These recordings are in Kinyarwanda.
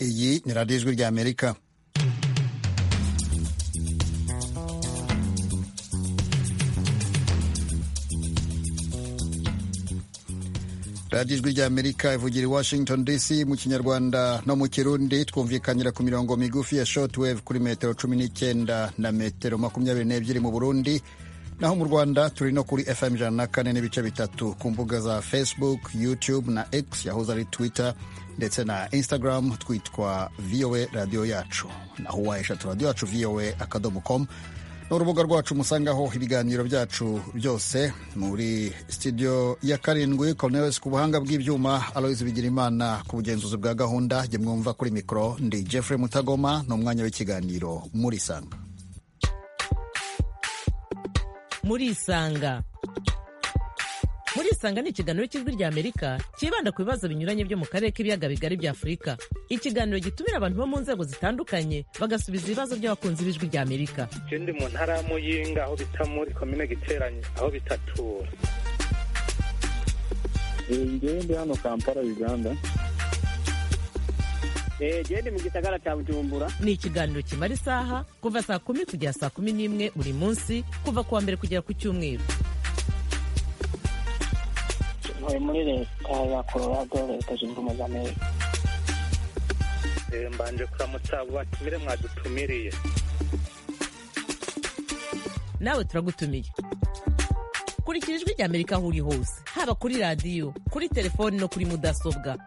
iyi ni radiyo ijwi ry'amerika radiyo ijwi ry'amerika ivugira i washington dc mu kinyarwanda no mu kirundi twumvikanira ku mirongo migufi ya shotwave kuri metero cumi n'icyenda na metero makumyabiri n'ebyiri mu burundi naho mu rwanda turi no kuri fm ijana na kane n'ibice bitatu ku mbuga za facebook youtube na x yahoze ari twitter ndetse na instagram twitwa voa radiyo yacu naho uwaheshatu radiyo yacu voa akadomo komu ni urubuga rwacu musangaho ibiganiro byacu byose muri studio ya karindwi Cornelius ku buhanga bw'ibyuma Aloys Bigirimana ku bugenzuzi bwa gahunda jye mwumva kuri mikoro ndi Jeffrey Mutagoma ni umwanya w'ikiganiro muri Isanga muri Isanga muri isanga ni ikiganiro cy'ijwi rya amerika cyibanda ku bibazo binyuranye byo mu karere k'ibiyaga bigari bya afurika ikiganiro gitumira abantu bo mu nzego zitandukanye bagasubiza ibibazo by'abakunzi b'ijwi rya amerika icyo ndi mu ntara y'amuyinga aho bita muri komine giteranye aho bitatura ngewe ndi hano kampala uganda genda mu gisagara cya bujumbura ni ikiganiro kimara isaha kuva saa kumi kugera saa kumi n'imwe buri munsi kuva ku wa mbere kugera ku cyumweru ntuye muri leta ya colorado leta zunze ubumwe za amerika mbanje kuramutsa batumire mwadutumiriye nawe turagutumiye kurikira ijwi rya amerika aho uri hose haba kuri radiyo kuri telefoni no kuri mudasobwa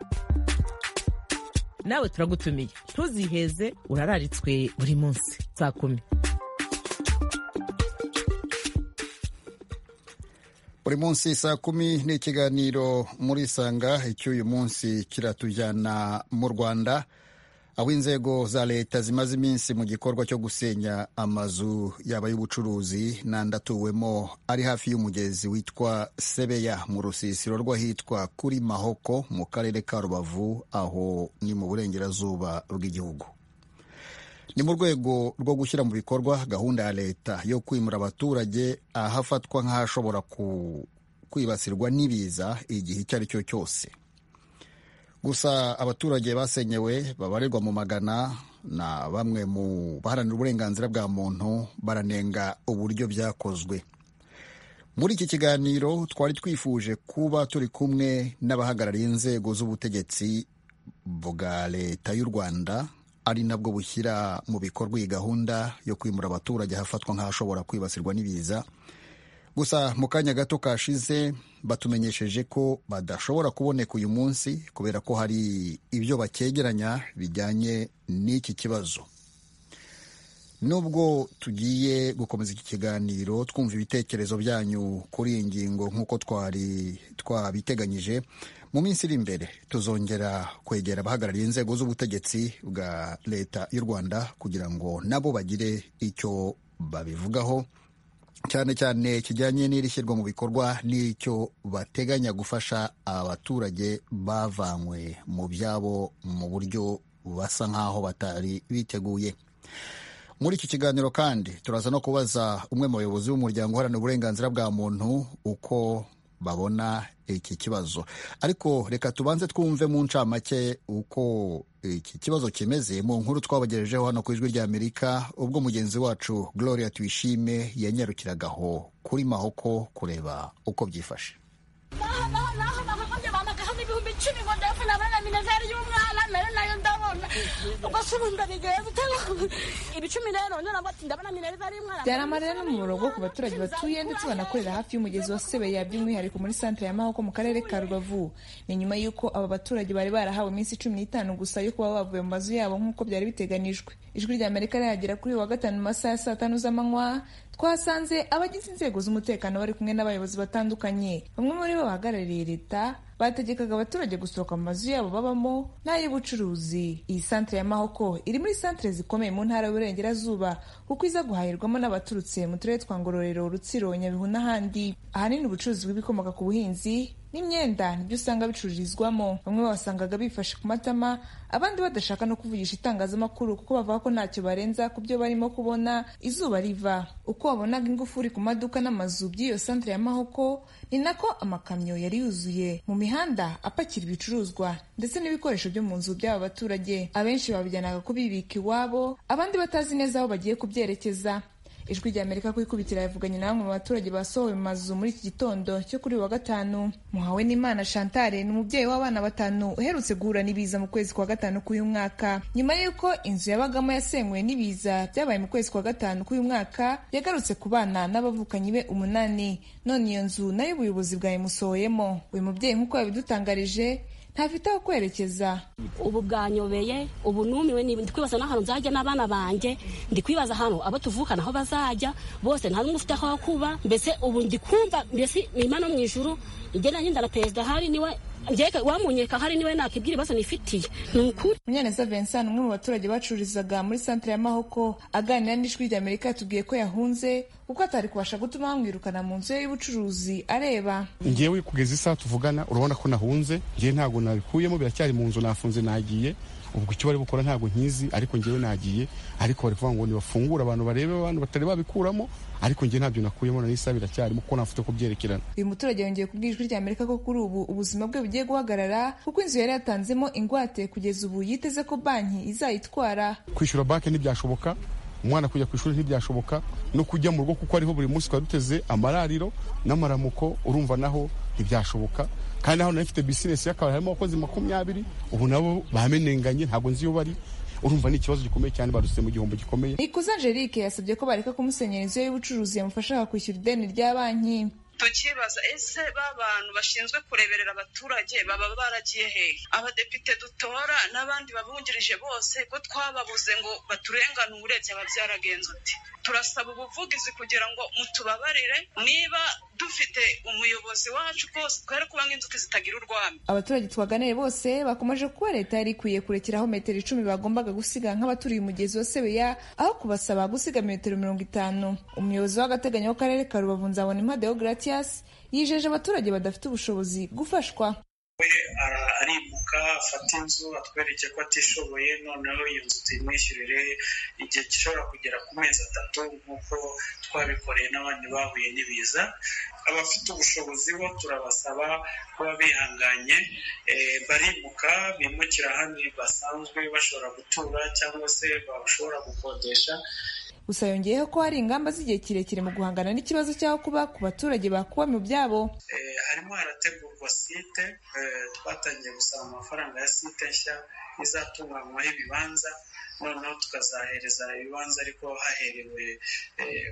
nawe turagutumiye ntuziheze urararitswe buri munsi saa kumi buri munsi saa kumi ni ikiganiro muri isanga icy'uyu munsi kiratujyana mu rwanda aho inzego za leta zimaze iminsi mu gikorwa cyo gusenya amazu yaba y'ubucuruzi n'andi atuwemo ari hafi y'umugezi witwa sebeya mu rusisiro rw'ahitwa kuri mahoko mu karere ka rubavu aho ni mu burengerazuba bw'igihugu ni mu rwego rwo gushyira mu bikorwa gahunda ya leta yo kwimura abaturage ahafatwa nk'ahashobora kwibasirwa n'ibiza igihe icyo ari cyo cyose gusa abaturage basenyewe babarirwa mu magana na bamwe mu baharanira uburenganzira bwa muntu baranenga uburyo byakozwe muri iki kiganiro twari twifuje kuba turi kumwe n'abahagarariye inzego z'ubutegetsi bwa leta y'u rwanda ari nabwo bushyira mu bikorwa iyi gahunda yo kwimura abaturage hafatwa nk'ahashobora kwibasirwa n'ibiza gusa mu kanya gato kashize batumenyesheje ko badashobora kuboneka uyu munsi kubera ko hari ibyo bakegeranya bijyanye n'iki kibazo nubwo tugiye gukomeza iki kiganiro twumva ibitekerezo byanyu kuri iyi ngingo nk'uko twari twabiteganyije mu minsi iri imbere tuzongera kwegera abahagarariye inzego z'ubutegetsi bwa leta y'u rwanda kugira ngo nabo bagire icyo babivugaho cyane cyane kijyanye n'iri shyirwa mu bikorwa n'icyo bateganya gufasha abaturage bavanywe mu byabo mu buryo basa nk'aho batari biteguye muri iki kiganiro kandi turaza no kubaza umwe mu bayobozi b'umuryango uharanira uburenganzira bwa muntu uko babona iki kibazo ariko reka tubanze twumve mu ncamake uko iki kibazo kimeze mu nkuru twabagejejeho hano ku ijwi ry'amerika ubwo mugenzi wacu gloria tuyishime yanyarukiragaho kuri mahoko kureba uko byifashe byari amarira n'umumaro wo ku baturage batuye ndetse banakorera hafi y'umugezi wa sebeya by'umwihariko muri santire ya mahoko mu karere ka rubavu ni nyuma y'uko aba baturage bari barahawe iminsi cumi n'itanu gusa yo kuba bavuye mu mazu yabo nk'uko byari biteganijwe ijwi rya amerika rihagera kuri wa gatanu mu masaha ya saa tanu z'amanywa twasanze abagize inzego z'umutekano bari kumwe n'abayobozi batandukanye bamwe muri bo bahagarariye leta bategekaga abaturage gusohoka mu mazu yabo babamo n'ay'ubucuruzi iyi santire ya mahoko iri muri santire zikomeye mu ntara y'uburengerazuba kuko iza guhahirwamo n'abaturutse mu turere twa ngororero rutsiro nyabihu n'ahandi ahanini ubucuruzi bw'ibikomoka ku buhinzi n'imyenda nibyo usanga bicururizwamo bamwe babasangaga bifashe ku matama abandi badashaka no kuvugisha itangazamakuru kuko bavuga ko ntacyo barenza ku byo barimo kubona izuba riva uko wabonaga ingufuri ku maduka n'amazu by'iyo santire ya mahoko ni nako amakamyo yari yuzuye mu mihanda apakira ibicuruzwa ndetse n'ibikoresho byo mu nzu by'aba baturage abenshi babijyanaga kubibika iwabo abandi batazi neza aho bagiye kubyerekeza ijwi rya amerika ku ikubitira yavuganye na bamwe mu baturage basohowe mu mazu muri iki gitondo cyo kuri uyu wa gatanu muhawe n'imana shantare ni umubyeyi w'abana batanu uherutse guhura n'ibiza mu kwezi kwa gatanu k'uyu mwaka nyuma y'uko inzu yabagamo yasenguwe n'ibiza byabaye mu kwezi kwa gatanu k'uyu mwaka yagarutse ku bana n'abavukanyi be umunani none iyo nzu nayo ubuyobozi bwayimusohoyemo uyu mubyeyi nk'uko yabidutangarije ntafite aho kwerekeza ubu bwanyobeye ubu numiwe ndi kwibaza n'ahantu nzajya n'abana banjye ndi kwibaza ahantu abo tuvukana aho bazajya bose nta n'umwe ufite aho kuba mbese ubu ndi kumva mbese ni imana mu ijuru igenda nyenda na perezida hari niwe njyeka wamunyereka hari niwe nakibwira ibibazo nifitiye ni ukuri munyaneza vincent umwe mu baturage bacururizaga muri santire ya mahoko aganira n'ijwi rya amerika yatubwiye ko yahunze kuko atari kubasha gutuma bamwirukana mu nzu ye y'ubucuruzi areba ngewe kugeza isaha tuvugana urabona ko nahunze ngewe ntabwo nabikuyemo biracyari mu nzu nafunze nagiye ubwo icyo bari bukora ntabwo nkizi ariko ngewe nagiye ariko bari kuvuga ngo nibafungure abantu barebe abantu batari babikuramo ariko njye ntabyo nakuyemo na n'isaha biracyarimo kuko nafite kubyerekerana uyu muturage yongeye kubwira ijwi rya amerika ko kuri ubu ubuzima bwe bugiye guhagarara kuko inzu yari yatanzemo ingwate kugeza ubu yiteze ko banki izayitwara kwishyura banki ntibyashoboka umwana kujya ku ishuri ntibyashoboka no kujya mu rugo kuko ariho buri munsi twari duteze amarariro n'amaramuko urumva naho ntibyashoboka kandi naho nari mfite bizinesi y'akabari harimo abakozi makumyabiri ubu nabo bamenenganye ntabwo nzi iyo bari urumva ni ikibazo gikomeye cyane barutse mu gihombo gikomeye ikuze angelique yasabye ko bareka kumusenyera inzu ye y'ubucuruzi yamufasha kwishyura ideni rya banki tukibaza ese b'abantu bashinzwe kureberera abaturage baba baragiye hehe abadepite dutora n'abandi babungirije bose ko twababuze ngo baturenganure byaba byaragenze uti turasaba ubuvugizi kugira ngo mutubabarire niba dufite umuyobozi wacu rwose twere kuba nk'inzuki zitagira urwamo abaturage twaganiye bose bakomeje kuba leta yari ikwiye kurekeraho metero icumi bagombaga gusiga nk'abaturiye umugezi wa sebeya aho kubasaba gusiga metero mirongo itanu umuyobozi w'agateganyo w'akarere ka rubavu nzabona impade yo gratiyasi yijeje abaturage badafite ubushobozi gufashwa we arimuka afata inzu atwereke ko atishoboye noneho iyo nzu tuyimwishyurire igihe gishobora kugera ku mezi atatu nk'uko twabikoreye n'abandi bahuye n'ibiza abafite ubushobozi bo turabasaba kuba bihanganye barimuka bimukira ahandi basanzwe bashobora gutura cyangwa se bashobora gukodesha gusa yongeyeho ko hari ingamba z'igihe kirekire mu guhangana n'ikibazo cy'aho kuba ku baturage bakuwe mu byabo harimo harategurwa site twatangiye gusaba amafaranga ya site nshya izatunganywaho ibibanza noneho tukazahereza ibibanza ariko haherewe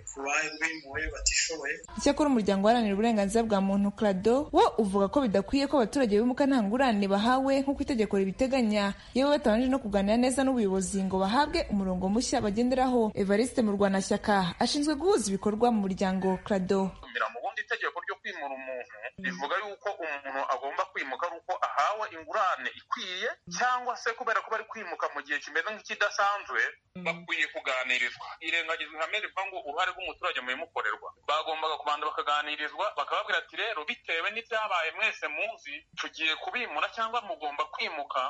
ku babimuwe batishoboye icyakora umuryango uharanira uburenganzira bwa muntu krado wo uvuga ko bidakwiye ko abaturage bimuka nta ngurane bahawe nk'uko itegeko ribiteganya yewe batabanje no kuganira neza n'ubuyobozi ngo bahabwe umurongo mushya bagenderaho evariste murwanashyaka ashinzwe guhuza ibikorwa mu muryango krado itegeko ryo kwimura umuntu rivuga yuko umuntu agomba kwimuka ari uko ahawe ingurane ikwiye cyangwa se kubera ko bari kwimuka mu gihe kimeze nk'ikidasanzwe bakwiye kuganirizwa irengagizwa ihame rivuga ngo uruhare rw'umuturage mu bimukorerwa bagombaga kubanza bakaganirizwa bakababwira ati rero bitewe n'ibyabaye mwese muzi tugiye kubimura cyangwa mugomba kwimuka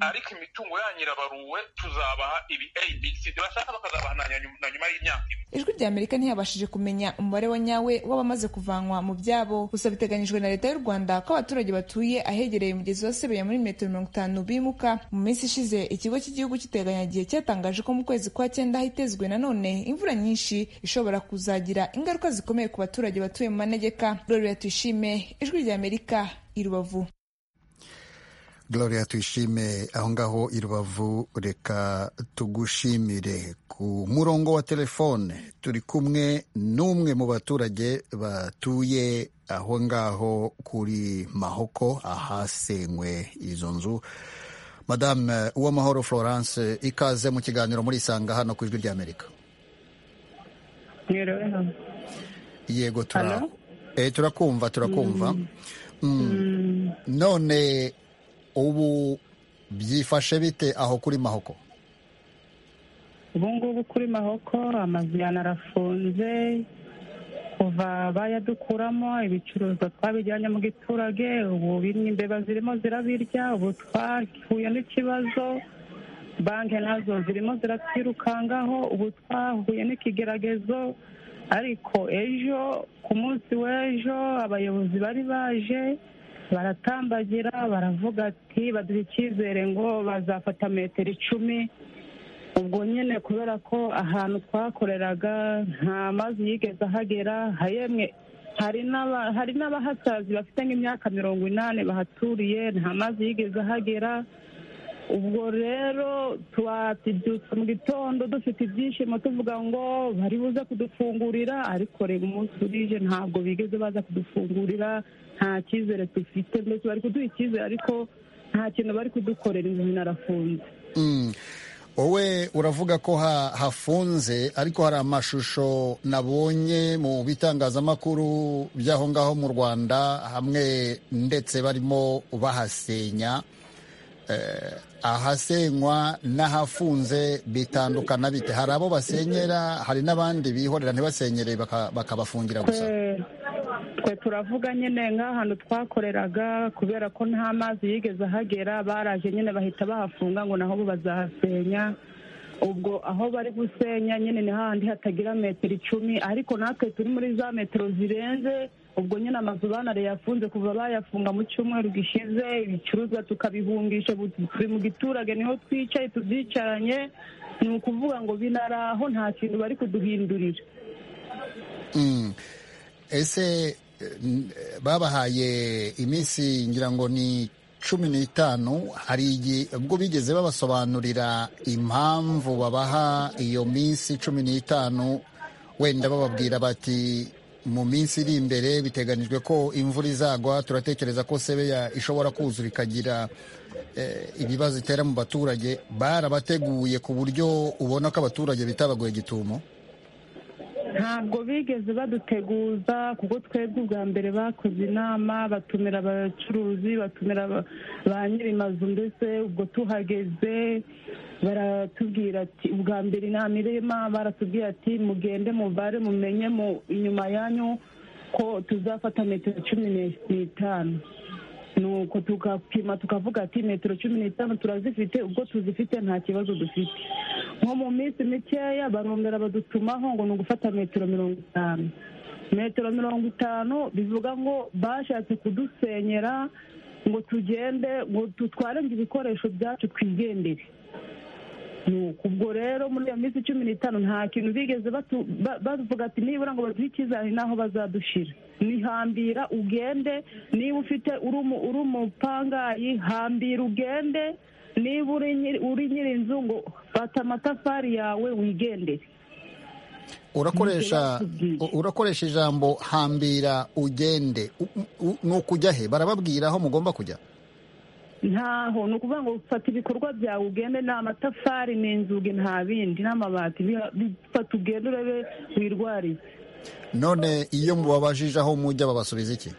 ariko imitungo yanyu irabaruwe tuzabaha ibi abc bashaka bakazabaha na nyuma y'imyaka ibiri ijwi rya amerika ntiyabashije kumenya umubare wa nyawe w'abamaze kuvanwa mu byabo gusa biteganyijwe na leta y'u rwanda ko abaturage batuye ahegereye umugezi wa sebeya muri metero mirongo itanu bimuka mu minsi ishize ikigo cy'igihugu cy'iteganyagihe cyatangaje ko mu kwezi kwa cyenda hitezwe nanone imvura nyinshi ishobora kuzagira ingaruka zikomeye ku baturage batuye mu manegeka gloria tuyishime ijwi rya amerika i rubavu gloria tuyishime aho ngaho i rubavu reka tugushimire ku murongo wa telefone turi kumwe n'umwe mu baturage batuye aho ngaho kuri mahoko ahasenywe izo nzu madame uwamahoro florence ikaze mu kiganiro murisanga hano ku ijwi ry'amerika yego turakumva turakumva none ubu byifashe bite aho kuri mahoko ubu ngubu kuri mahoko amazu yanarafunze kuva bayadukuramo ibicuruzwa twabijyanye mu giturage ubu imbeba zirimo zirabirya ubu twahuye n'ikibazo banki nazo zirimo ziratwirukangaho ubu twahuye n'ikigeragezo ariko ejo ku munsi w'ejo abayobozi bari baje baratambagira baravuga ati baduha icyizere ngo bazafata metero icumi ubwo nyine kubera ko ahantu twakoreraga nta mazi yigeze ahagera yemwe hari n'abahasazi bafite nk'imyaka mirongo inani bahaturiye nta mazi yigeze ahagera ubwo rero twabyutse mu gitondo dufite ibyishimo tuvuga ngo bari buze kudufungurira ariko reba umunsi urije ntabwo bigeze baza kudufungurira nta cyizere dufite mbese bari kuduha icyizere ariko nta kintu bari kudukorera inzu narafunze wowe uravuga ko hafunze ariko hari amashusho nabonye mu bitangazamakuru by'aho ngaho mu rwanda hamwe ndetse barimo bahasenya ahasenywa n'ahafunze bitandukana bite hari abo basenyera hari n'abandi bihorera ntibasenyere bakabafungira gusa twe turavuga nyine nk'ahantu twakoreraga kubera ko nta mazi yigeze ahagera baraje nyine bahita bahafunga ngo naho bo bazahasenya ubwo aho bari gusenya nyine ni hahandi hatagira metero icumi ariko natwe turi muri za metero zirenze ubwo nyine amazu banariye yafunze kuva bayafunga mu cyumweru gishize ibicuruzwa tukabihungisha turi mu giturage niho twicaye tubyicaranye ni ukuvuga ngo binari aho nta kintu bari kuduhindurira ese babahaye iminsi ngira ngo ni cumi n'itanu hari igihe ubwo bigeze babasobanurira impamvu babaha iyo minsi cumi n'itanu wenda bababwira bati mu minsi iri imbere biteganijwe ko imvura izagwa turatekereza ko sebeya ishobora kuzura ikagira ibibazo itera mu baturage barabateguye ku buryo ubona ko abaturage bitabagoye igitumo ntabwo bigeze baduteguza kuko twebwe ubwa mbere bakoze inama batumira abacuruzi batumira ba nyir'imazu mbese ubwo tuhageze baratubwira ati ubwa mbere inama irema baratubwira ati mugende mubare mumenye mu inyuma yanyu ko tuzafata metero cumi n'itanu nuko tugapima tukavuga ati metero cumi n'itanu turazifite ubwo tuzifite nta kibazo dufite nko mu minsi mikeya barongera badutumaho ngo ni ugufata metero mirongo itanu metero mirongo itanu bivuga ngo bashatse kudusenyera ngo tugende ngo dutware ibikoresho byacu twigendere ubwo rero muri iyo minsi cumi n'itanu nta kintu bigeze bavuga ati nibura ngo baduhe icyizere n'aho bazadushira nihambira ugende niba ufite uri umupangayi hambira ugende niba uri nyiri inzu ngo fata amatafari yawe wigendere urakoresha ijambo hambira ugende ni ukujya he barababwira aho mugomba kujya ntaho ni ukuvuga ngo fata ibikorwa byawe ugende ni amatafari ni inzugi nta bindi n'amabati bifata ugende urebe wirwariye none iyo mubabajije aho mujya babasubiza iki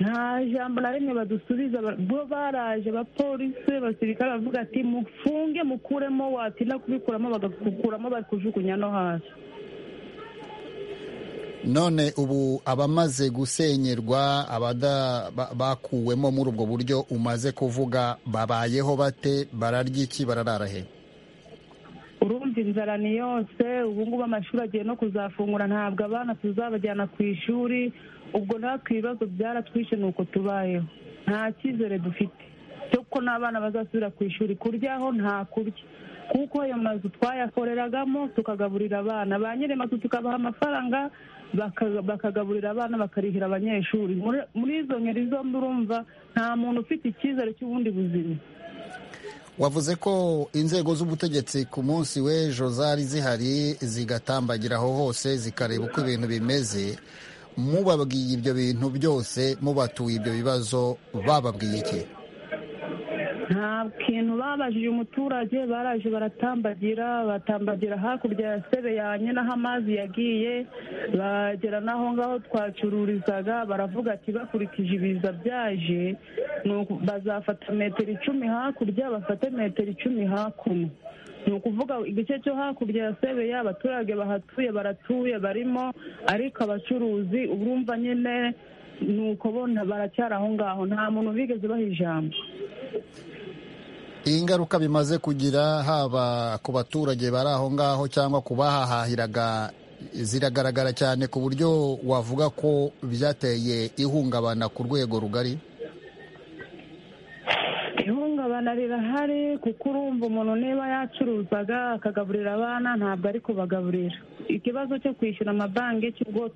nta jambo na rimwe badusubiza bo baraje abapolisi abasirikare bavuga ati mufunge mukuremo watinda kubikuramo bagakuramo bari kujugunya no hasi none ubu abamaze gusenyerwa bakuwemo muri ubwo buryo umaze kuvuga babayeho bate bararya iki bararara he urumva inzara ni yose ubu ngubu amashuri agiye no kuzafungura ntabwo abana tuzabajyana ku ishuri ubwo natwe ibibazo byaratwishe ni uko tubayeho nta cyizere dufite kuko n'abana bazasubira ku ishuri kuryaho nta kurya kuko ayo mazu twayakoreragamo tukagaburira abana ba nyiri mazu tukabaha amafaranga bakagaburira abana bakarihira abanyeshuri muri izo ngeri zombi urumva nta muntu ufite icyizere cy'ubundi buzima wavuze ko inzego z'ubutegetsi ku munsi w'ejo zari zihari zigatambagira aho hose zikareba uko ibintu bimeze mubabwiye ibyo bintu byose mubatuye ibyo bibazo bababwiye iki nta kintu babajije umuturage baraje baratambagira batambagira hakurya ya sebeyanye n'aho amazi yagiye bagera n'aho ngaho twacururizaga baravuga ati bakurikije ibiza byaje bazafata metero icumi hakurya bafate metero icumi hakuno ni ukuvuga igice cyo hakurya ya sebeya abaturage bahatuye baratuye barimo ariko abacuruzi urumva nyine ni uko bona baracyari aho ngaho nta muntu bigeze baha ijambo ingaruka bimaze kugira haba ku baturage bari aho ngaho cyangwa ku bahahahiraga ziragaragara cyane ku buryo wavuga ko byateye ihungabana ku rwego rugari ihungabana rirahari kuko urumva umuntu niba yacuruzaga akagaburira abana ntabwo ari kubagaburira ikibazo cyo kwishyura amabanki cy'ubwo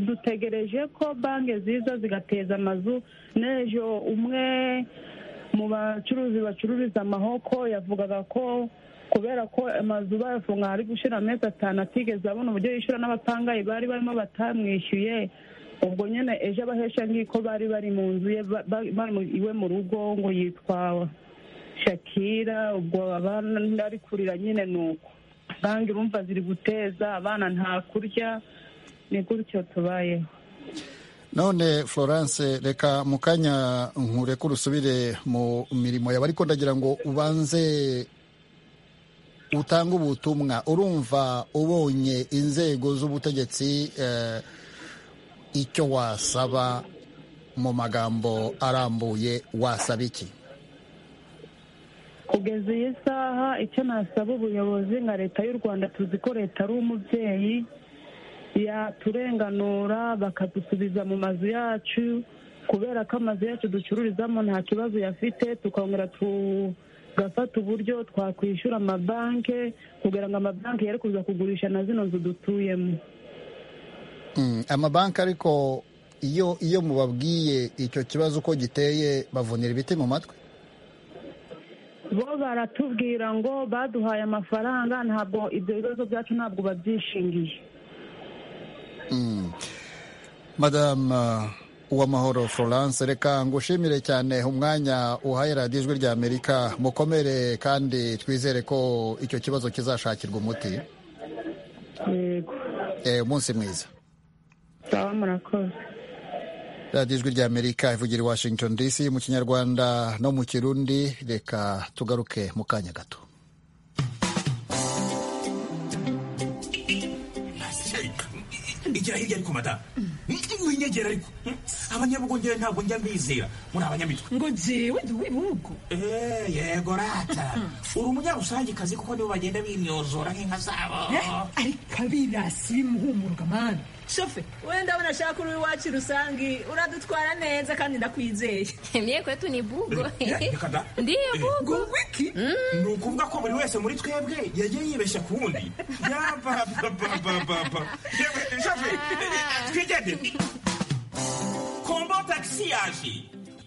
dutegereje ko banki ziza zigateza amazu n'ejo umwe mu bacuruzi bacururiza amahoko yavugaga ko kubera ko amazu bayafunga ari gushyira amezi atanu atigeze abona uburyo yishyura n'abapangayi bari barimo batamwishyuye ubwo nyine ejo abahesha nk'iko bari bari mu nzu ye bari iwe mu rugo ngo yitwa shakira ubwo abana ari kurira nyine ni uko banki urumva ziri guteza abana nta kurya ni gutyo tubayeho none florence reka mu kanya nkureke urusubire mu mirimo yawe ariko ndagira ngo ubanze utange ubutumwa urumva ubonye inzego z'ubutegetsi icyo wasaba mu magambo arambuye wasaba iki kugeza iyi saha icyo nasaba ubuyobozi nka leta y'u rwanda tuzi ko leta ari umubyeyi yaturenganura bakadusubiza mu mazu yacu kubera ko amazu yacu ducururizamo nta kibazo yafite tukongera tugafata uburyo twakwishyura amabanki kugira ngo amabanki yere kuza kugurisha na zino nzu dutuyemo amabanki ariko iyo iyo mubabwiye icyo kibazo uko giteye bavunira ibiti mu matwi bo baratubwira ngo baduhaye amafaranga ntabwo ibyo bibazo byacu ntabwo babyishingiye madamu uwamahoro florence reka ngushimire cyane umwanya uhaye radiyo ijwi rya amerika mukomere kandi twizere ko icyo kibazo kizashakirwa umuti umunsi mwiza radiyo ijwi rya amerika ivugira i washington dc mu kinyarwanda no mu kirundi reka tugaruke mu kanya gato igira hirya ariko madamu winyegera ariko abanyabugongera ntabwo njya mbizera muri abanyamitwe ngo jewe ndi uw'ibihugu yego rata uri umunyarusangiekazi kuko nibo bagenda binyozora nk'inka zabo ariko abirasi bimuhumurwa mani shofe wenda abona ashaka uri iwacu rusangi uradutwara neza kandi ndakwizeye mye kwetu ni bugo ndiye bugo wiki ni ukuvuga ko buri wese muri twebwe yagiye yibeshya ku wundi yabababababa shofe twigendere kombo tagisi yaje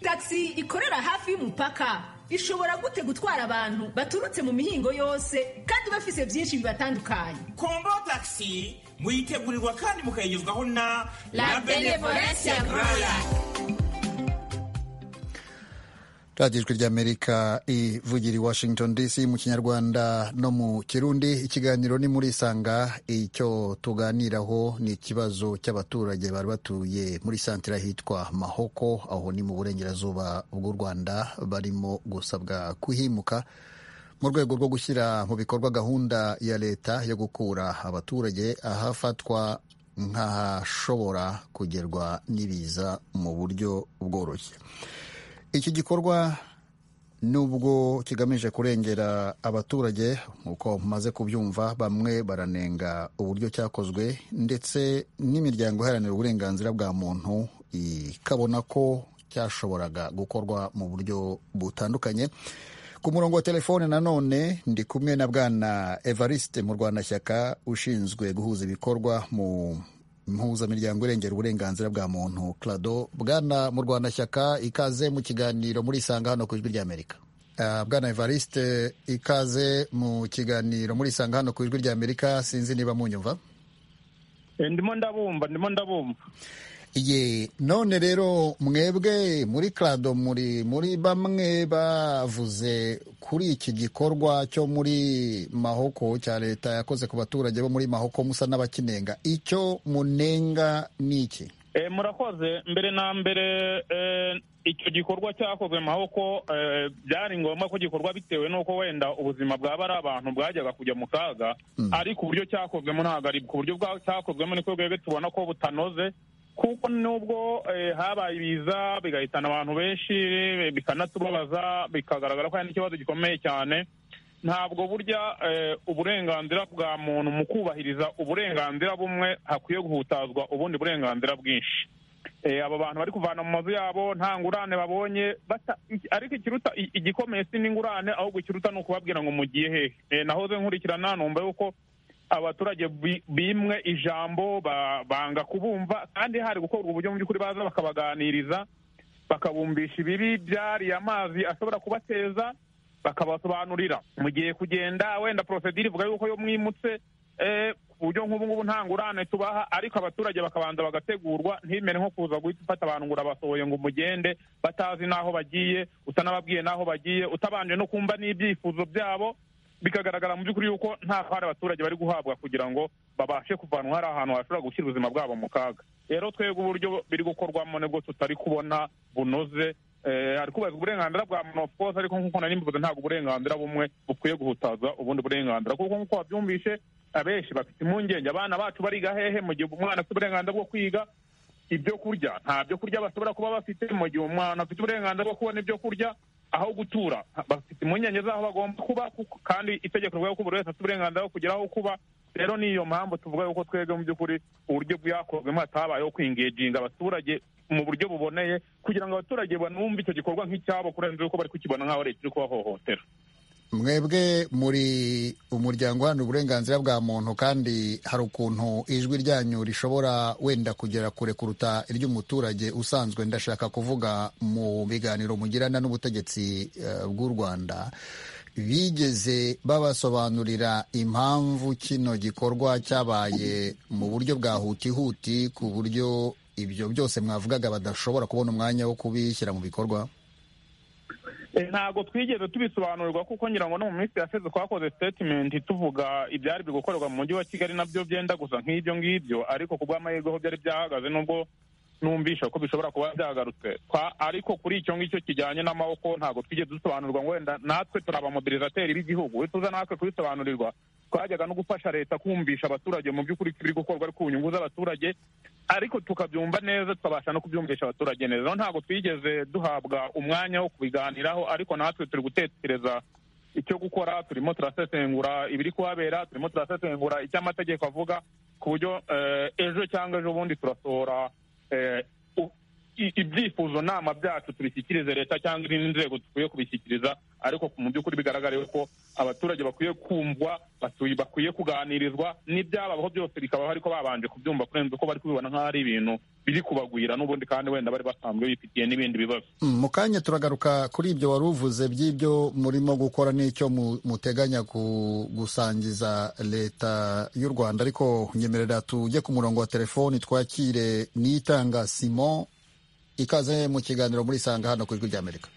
tagisi ikorera hafi y'umupaka ishobora gute gutwara abantu baturutse mu mihingo yose kandi bafise byinshi bibatandukanye kombo tagisi muyitegurirwa kandi mukayigezwaho na la benevolencia groya radiyo ijwi ry'amerika ivugira i washington dc mu kinyarwanda no mu kirundi ikiganiro ni muri isanga icyo tuganiraho ni ikibazo cy'abaturage bari batuye muri santire hitwa mahoko aho ni mu burengerazuba bw'u rwanda barimo gusabwa kuhimuka mu rwego rwo gushyira mu bikorwa gahunda ya leta yo gukura abaturage ahafatwa nk'ahashobora kugerwa n'ibiza mu buryo bworoshye iki gikorwa nubwo kigamije kurengera abaturage nk'uko mumaze kubyumva bamwe baranenga uburyo cyakozwe ndetse n'imiryango iharanira uburenganzira bwa muntu ikabona ko cyashoboraga gukorwa mu buryo butandukanye ku murongo wa telefone nanone ndi kumwe na bwana evariste mu rwandashyaka ushinzwe guhuza ibikorwa mu mpuzamiryango irengera uburenganzira bwa muntu clado bwana mu rwandashyaka ikaze mu kiganiro muri isanga hano ku ijwi ry'amerika bwana evariste ikaze mu kiganiro muri isanga hano ku ijwi ry'amerika sinzi niba munyumva ndimo ndabumva ndimo ndabumva ye none rero mwebwe muri clado muri muri bamwe bavuze kuri iki gikorwa cyo muri mahoko cya leta yakoze ku baturage bo muri mahoko musa n'abakinenga icyo munenga ni iki murakoze mbere na mbere icyo gikorwa cyakozwe mahoko byari ngombwa ko gikorwa bitewe n'uko wenda ubuzima bwaba ari abantu bwajyaga kujya mu kaga ariko uburyo cyakozwemo ntabwo ari ku buryo cyakozwemo niko twebwe tubona ko butanoze kuko nubwo habaye ibiza bigahitana abantu benshi bikanatubabaza bikagaragara ko hari n'ikibazo gikomeye cyane ntabwo burya uburenganzira bwa muntu mu kubahiriza uburenganzira bumwe hakwiye guhutazwa ubundi burenganzira bwinshi aba bantu bari kuvana mu mazu yabo nta ngurane babonye ariko ikiruta igikomeye si n'ingurane ahubwo ikiruta ni ukubabwira ngo mugiye hehe nahoze nkurikirana numva yuko abaturage bimwe ijambo banga kubumva kandi hari gukorwa uburyo mu by'ukuri baza bakabaganiriza bakabumvisha ibibi byariye amazi ashobora kubateza bakabasobanurira mugiye kugenda wenda porosedire ivuga yuko yo mwimutse ku buryo nk'ubu ngubu nta ngurane tubaha ariko abaturage bakabanza bagategurwa ntimere nko kuza guhita ufata abantu ngo urabasohoye ngo umugende batazi n'aho bagiye utanababwiye n'aho bagiye utabanje no kumva n'ibyifuzo byabo bikagaragara mu by'ukuri yuko nta hari abaturage bari guhabwa kugira ngo babashe kuvanwa hari ahantu hashobora gushyira ubuzima bwabo mu kaga rero twebwe uburyo biri gukorwamo nibwo tutari kubona bunoze hari kubahiriza uburenganzira bwa muntu of course ariko nk'uko nari mbivuze ntabwo uburenganzira bumwe bukwiye guhutaza ubundi burenganzira kuko nk'uko wabyumvishe abenshi bafite impungenge abana bacu bariga hehe mu gihe umwana afite uburenganzira bwo kwiga ibyo kurya nta byo kurya bashobora kuba bafite mu gihe umwana afite uburenganzira bwo kubona ibyo kurya aho gutura bafite impungenge z'aho bagomba kuba kandi itegeko rivuga ko buri wese afite uburenganzira bwo kugira aho kuba rero ni iyo mpamvu tuvuga yuko twebwe mu by'ukuri uburyo bwakozwemo hatabayeho kwingeginga abaturage mu buryo buboneye kugira ngo abaturage banumve icyo gikorwa nk'icyabo kurenza uko bari kukibona nk'aho leta iri kubahohotera mwebwe muri umuryango uharanira uburenganzira bwa muntu kandi hari ukuntu ijwi ryanyu rishobora wenda kugera kure kuruta iry'umuturage usanzwe ndashaka kuvuga mu biganiro mugirana n'ubutegetsi bw'u rwanda bigeze babasobanurira impamvu kino gikorwa cyabaye mu buryo bwa hutihuti ku buryo ibyo byose mwavugaga badashobora kubona umwanya wo kubishyira mu bikorwa ntabwo twigeze tubisobanurirwa kuko ngira ngo no mu minsi yashize twakoze sitetimenti tuvuga ibyari biri gukorerwa mu mujyi wa kigali nabyo byenda gusa nk'ibyo ngibyo ariko ku bw'amahirwe ho byari byahagaze nubwo numvisha ko bishobora kuba byagarutse ariko kuri icyo ngicyo kijyanye n'amaboko ntabwo twigeze dusobanurirwa ngo wenda natwe turi abamodirizateri b'igihugu tuza natwe kubisobanurirwa twajyaga no gufasha leta kumvisha abaturage mu by'ukuri biri gukorwa ari ku nyungu z'abaturage ariko tukabyumva neza tukabasha no kubyumvisha abaturage neza ntabwo twigeze duhabwa umwanya wo kubiganiraho ariko natwe turi gutekereza icyo gukora turimo turasesengura ibiri kuhabera turimo turasesengura icyo amategeko avuga ku buryo ejo cyangwa ejo bundi turasohora ibyifuzo nama byacu tubishyikirize leta cyangwa izindi nzego dukwiye kubishyikiriza ariko mu by'ukuri bigaragara yuko abaturage bakwiye kumvwa bakwiye kuganirizwa n'ibyababaho byose bikabaho ariko babanje kubyumva kurenza uko bari kubibona nk'aho ari ibintu biri kubagwira n'ubundi kandi wenda bari basanzwe bifitiye n'ibindi bibazo mu kanya turagaruka kuri ibyo wari uvuze by'ibyo murimo gukora n'icyo muteganya gusangiza leta y'u rwanda ariko nyemerera tujye ku murongo wa telefoni twakire n'itanga simon ikaze mu kiganiro muri isanga hano ku ijwi ry'amerika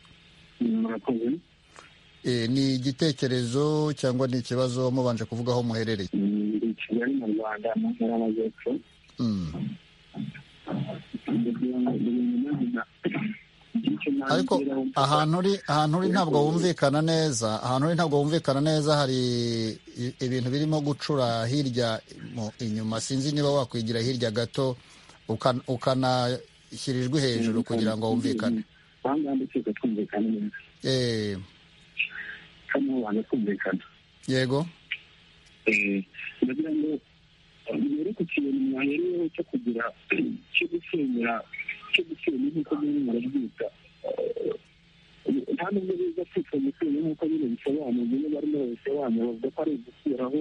ni igitekerezo cyangwa ni ikibazo mubanje kuvuga aho muherereye ni kigali mu rwanda mu ntara y'amajyepfo ariko ahantu uri ahantu uri ntabwo wumvikana neza ahantu uri ntabwo wumvikana neza hari ibintu birimo gucura hirya inyuma sinzi niba wakwigira hirya gato ukana shyira ijwi hejuru kugira ngo wumvikane yego ndagira ngo mbere ku kintu mwahereyeho cyo kugira cyo gusenyera cyo gusenya nk'uko nyine murabyita nta nubwo biza kwitwa gusenya nk'uko nyine bisobanura nyine barimo barabisobanura bavuga ko ari ugukuraho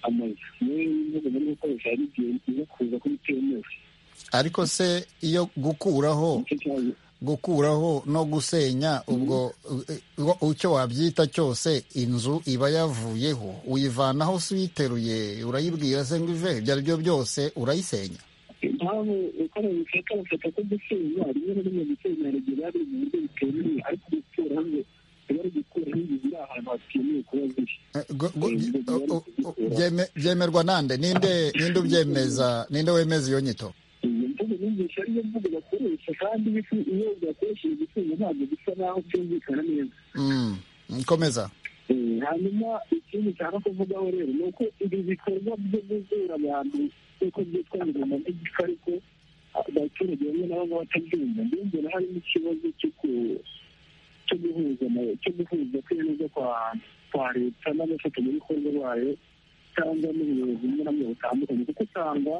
amazu niyo bivuga muri gukoresha hari igihe biza kuza kuri temewe ariko se iyo gukuraho gukuraho no gusenya ubwo icyo wabyita cyose inzu iba yavuyeho uyivanaho si uyiteruye urayibwira se ngo ive ibyo ari byo byose urayisenya impamvu uko babifata bafata ko gusenya rimwe na rimwe gusenya hari igihe biba biri mu buryo butemewe ariko gukuraho biba ari gukuraho inzu ziri ahantu hatemewe kuba ziri byemerwa nande ninde ninde ubyemeza ninde wemeza iyo nyito inyigisho ariyo mvugo bakoresha kandi iyo bakoresheje igisubizo ntabwo bisa naho byumvikana neza komeza hanyuma ikindi cyane kuvugaho rero ni uko ibi bikorwa byo guzura abantu nk'uko byitwa bigomba n'igika ariko abaturage bamwe na bamwe batabyumva mbese harimo ikibazo cyo cyo guhuza cyo guhuza kwiyemeza kwa leta n'abafatanyabikorwa bayo cyangwa n'ubuyobozi bumwe na bumwe butandukanye kuko usanga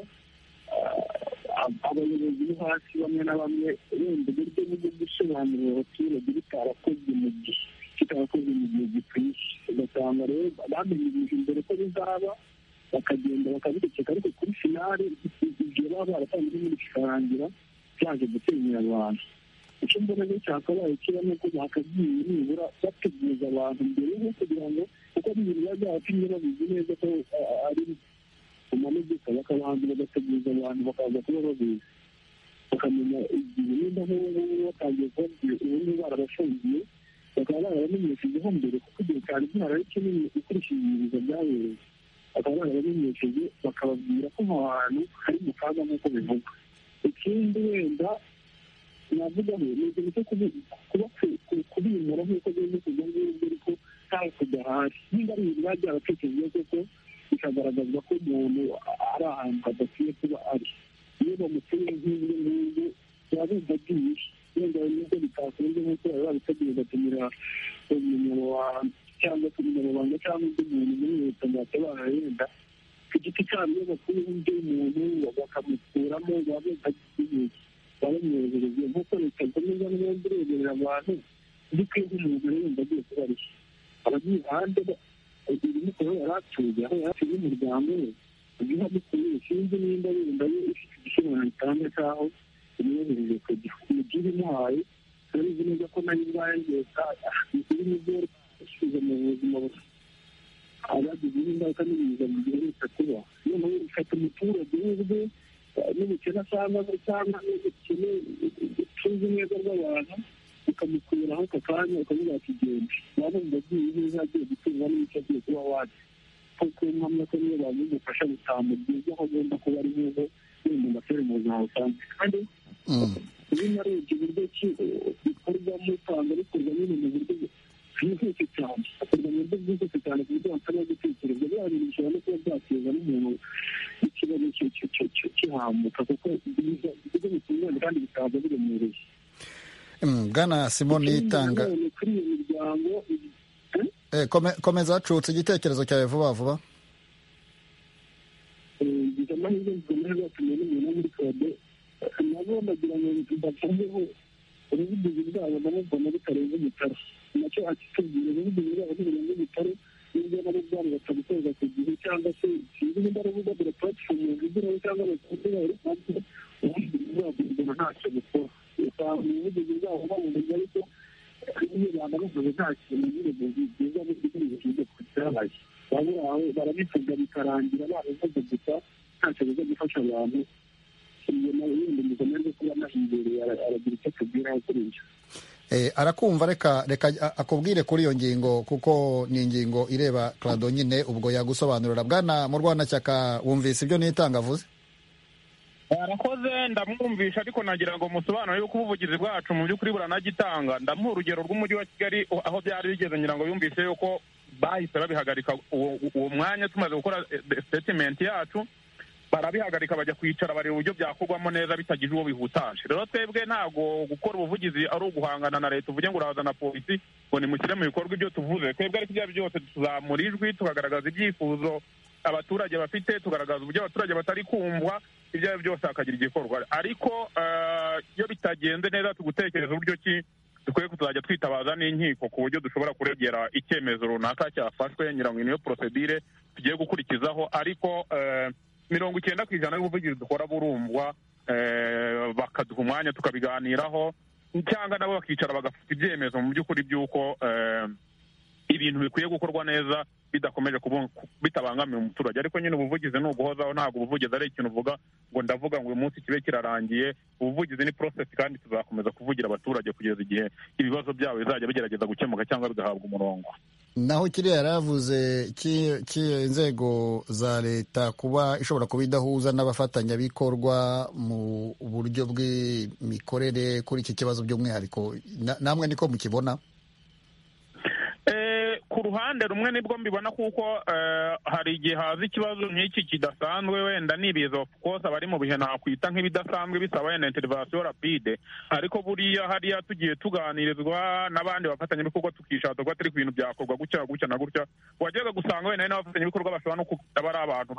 abayobozi bo hasi bamwe na bamwe wenda uburyo bwo gusobanurira abaturage bitarakozwe mu gihe kitarakozwe mu gihe gikwiye ugasanga rero bamenye ibintu mbere ko bizaba bakagenda bakabiceceka ariko kuri finale ibyo baba baratanze n'ibindi kikarangira byaje gusenyera abantu icyo mbona rero cyakabaye kiba ni uko bakagiye nibura bateguza abantu mbere yo kugira ngo kuko n'ibintu bazacu niba babizi neza ko ari amamodoka bakabanza bagateguza abantu bakaza kuba babizi bakamenya igihe nimba nk'ubu batangiye kubabwira ubundi barabafungiye bakaba barabamenyeshejeho mbere kuko igihe cyari gihari ari kinini ukurikije ibiza byabereye bakaba barabamenyesheje bakababwira ko aho hantu hari mu kaga nk'uko bivugwa ikindi wenda navuga ngo ni ikintu cyo kuba kubimura nk'uko bimeze ibyo ngibyo ariko ntawe kudahari niba ari ibintu biba byaratekerejwe koko bikagaragazwa ko umuntu ari ahantu hadakwiye kuba ari iyo bamuteye nk'ibyo ngibyo biba bumva byinshi wenda nubwo bitakunze nk'uko bari babiteguye batumira umunyamabanga cyangwa se umunyamabanga cyangwa undi muntu muri leta ngo batabara yenda ku giti cyabo iyo bakuyeho undi muntu bakamukuramo baba bumva byinshi babamwohereze nk'uko leta ikomeza neza ireberera abantu dukwiye nk'umuntu wenda agiye kuba ari abagiye hanze ibimukoro yari atuye aho yari atuye n'umuryango we ubwo amukuye sinzi nimba wenda ye ifite igishobora gitanga cy'aho imwohereje ku gihe umugire imuhaye turabizi neza ko nayo indwara yose iri mu byo yashyize mu buzima bwe abagize ingaruka n'ibiza mu gihe leta kuba noneho ifata umuturage w'ubwe n'ubukene asanga se cyangwa n'ubukene tuzi neza rw'abantu ukamukura aho aka kanya ukavuga ati genda waba wumva agiye neza agiye gutunga n'icyo agiye kuba wacu kuko mpamya ko niyo bamugufasha butamugize aho agomba kuba ari neza biri mu mashuri mu buzima busanzwe kandi niba arebye uburyo ki bikorwamo usanga bikorwa nyine mu buryo bwihuse cyane hakorwa mu buryo bwihuse cyane ku buryo basaba gutekereza biriya bintu bishobora no kuba byateza n'umuntu ikibazo kihamuka kuko ibigo bitunganye kandi bikaza biremereye bwana simoni itanga kuri iyo miryango komeza acutse igitekerezo cyawe vuba vuba ngize amahirwe bikomeye batumiye n'umuntu muri kode nabo bagira ngo batangeho ubuvugizi bwabo nabo mbona bitarenze umutara nacyo akitubwira ubuvugizi bwabo ntibitarenze umutara n'ibyo nabo ubwabo batabikorera ku gihe cyangwa se sinzi nimba ari urubuga dore puratifomu zigiraho cyangwa abakunzi babo ariko nabyo ubuvugizi bwabo ubwo ntacyo bukora usanga ubuvugizi bwabo babumenye ariko iyo rwanda bavuze nta kintu nyine bwiza bw'igihugu cyabaye baburawe barabifuza bikarangira babivuze gusa ntacyo biza gufasha abantu iyo nawe yenda umugome rwo kuba nahimbere aragira icyo atubwiraho kuri ibyo arakumva reka reka akubwire kuri iyo ngingo kuko ni ingingo ireba karado nyine ubwo yagusobanurira bwana mu rwanashyaka wumvise ibyo nitanga avuze arakoze ndamwumvisha ariko nagira ngo musobanure yuko ubuvugizi bwacu mu by'ukuri buranagitanga ndamuha urugero rw'umujyi wa kigali aho byari bigeze ngira ngo yumvise yuko bahise babihagarika uwo mwanya tumaze gukora sitetimenti yacu barabihagarika bajya kwicara bareba uburyo byakorwamo neza bitagize uwo bihutaje rero twebwe ntabwo gukora ubuvugizi ari uguhangana na leta uvuge ngo uraza na polisi ngo nimushyire mu bikorwa ibyo tuvuze twebwe ariko ibyo ari byo byose tuzamura ijwi tukagaragaza ibyifuzo abaturage bafite tugaragaza uburyo abaturage batari kumvwa ibyo ari byo byose hakagira igikorwa ariko iyo bitagenze neza tugutekereza uburyo ki dukwiye kutuzajya twitabaza n'inkiko ku buryo dushobora kuregera icyemezo runaka cyafashwe ngira ngo niyo porosedire tugiye gukurikizaho ariko mirongo icyenda ku ijana y'ubuvugizi dukora burumvwa bakaduha umwanya tukabiganiraho cyangwa nabo bakicara bagafata ibyemezo mu by'ukuri by'uko ibintu bikwiye gukorwa neza bidakomeje bitabangamiye umuturage ariko nyine ubuvugizi ni uguhozaho ntabwo ubuvugizi ari ikintu uvuga ngo ndavuga ngo uyu munsi kibe kirarangiye ubuvugizi ni porosesi kandi tuzakomeza kuvugira abaturage kugeza igihe ibibazo byabo bizajya bigerageza gukemuka cyangwa bigahabwa umurongo naho kiriya yaravuze inzego za leta kuba ishobora kuba idahuza n'abafatanyabikorwa mu buryo bw'imikorere kuri iki kibazo by'umwihariko namwe niko mukibona ku ruhande rumwe nibwo mbibona kuko hari igihe haza ikibazo nk'iki kidasanzwe wenda ni ibiza of course abari mu bihe nakwita nk'ibidasanzwe bisaba wenda intervention rapide ariko buriya hariya tugiye tuganirizwa n'abandi bafatanyabikorwa tukishaka ko atari ku bintu byakorwa gutya gutya na gutya wajyaga gusanga wenda hari n'abafatanyabikorwa bashobora no kuba ari abantu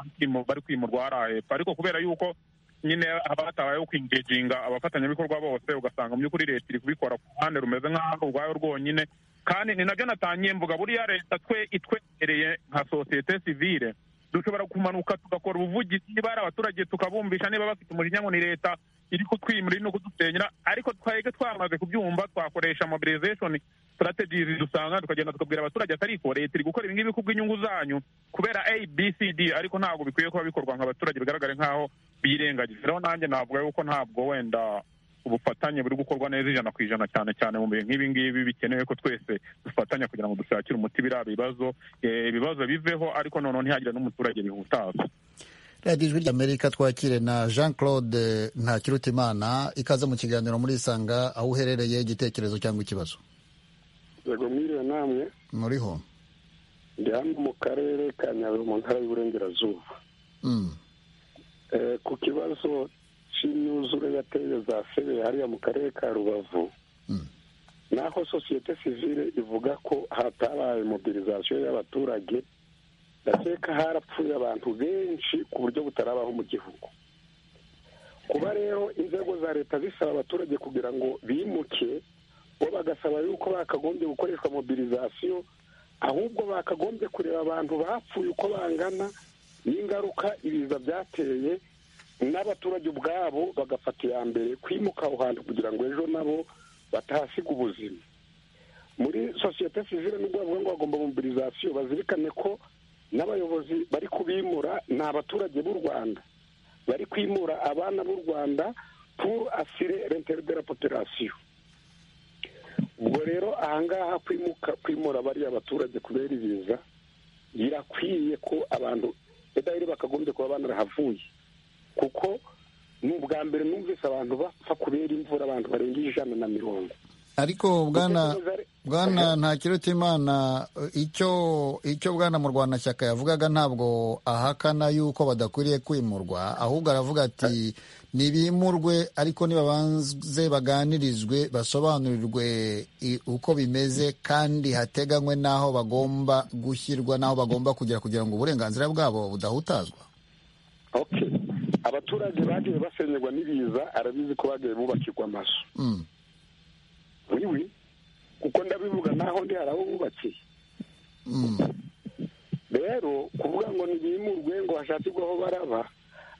bari kwimurwa hariya hepfo ariko kubera yuko nyine haba hatabayeho kwinjijinga abafatanyabikorwa bose ugasanga mu by'ukuri leta iri kubikora ku ruhande rumeze nk'aho urwayo rwonyine kandi ni nabyo natangiye mvuga buriya leta twe itwegereye nka sosiyete sivile dushobora kumanuka tugakora ubuvugizi niba hari abaturage tukabumvisha niba bafite umurinya ngo ni leta iri kutwimura iri no kudusenyera ariko twebwe twamaze kubyumva twakoresha mobilization strategies dusanga tukagenda tukabwira abaturage atari ko leta iri gukora ibingibi kubw'inyungu zanyu kubera abcd ariko ntabwo bikwiye kuba bikorwa nk'abaturage bigaragare nk'aho birengagije rero nanjye navuga yuko ntabwo wenda ubufatanye buri gukorwa neza ijana ku ijana cyane cyane mu bihe nk'ibi ngibi bikenewe ko twese dufatanya kugira ngo dushakire umuti biriya bibazo ibibazo biveho ariko noneho ntihagire n'umuturage bihutaza radiyo ijwi ry'amerika twakire na jean claude ntakirutimana ikaze mu kiganiro muri isanga aho uherereye igitekerezo cyangwa ikibazo yego mwiriwe namwe muriho ndi hano mu karere ka nyabihu mu ntara y'uburengerazuba ku kibazo cy'imyuzure yateye za febe hariya mu karere ka rubavu naho sosiyete sivile ivuga ko hatabaye mobilizasiyo y'abaturage ndakeka harapfuye abantu benshi ku buryo butarabaho mu gihugu kuba rero inzego za leta zisaba abaturage kugira ngo bimuke bo bagasaba yuko bakagombye gukoreshwa mobilizasiyo ahubwo bakagombye kureba abantu bapfuye uko bangana n'ingaruka ibiza byateye n'abaturage ubwabo bagafata iya mbere kwimuka aho hantu kugira ngo ejo nabo batahasiga ubuzima muri sosiyete sivile nubwo bavuga ngo bagomba mobilizasiyo bazirikane ko n'abayobozi bari kubimura ni abaturage b'u rwanda bari kwimura abana b'u rwanda pour asire l'intere de la population ubwo rero ahangaha kwimuka kwimura bariya abaturage kubera ibiza birakwiye ko abantu edaheri bakagombye kuba banarahavuye kuko ni ubwa mbere numvise abantu bapfa kubera imvura abantu barenga ijana na mirongo ariko bwana bwana nta kiruta imana icyo icyo bwana murwanashyaka yavugaga ntabwo ahakana yuko badakwiriye kwimurwa ahubwo aravuga ati ntibimurwe ariko nibabanze baganirizwe basobanurirwe uko bimeze kandi hateganywe n'aho bagomba gushyirwa n'aho bagomba kugera kugira ngo uburenganzira bwabo budahutazwa abaturage bagiye basenyerwa n'ibiza arabizi ko bagiye bubakirwa amazu wiwi kuko ndabivuga naho ndi hari aho bubakiye rero kuvuga ngo ntibimurwe ngo hashakirwe aho baraba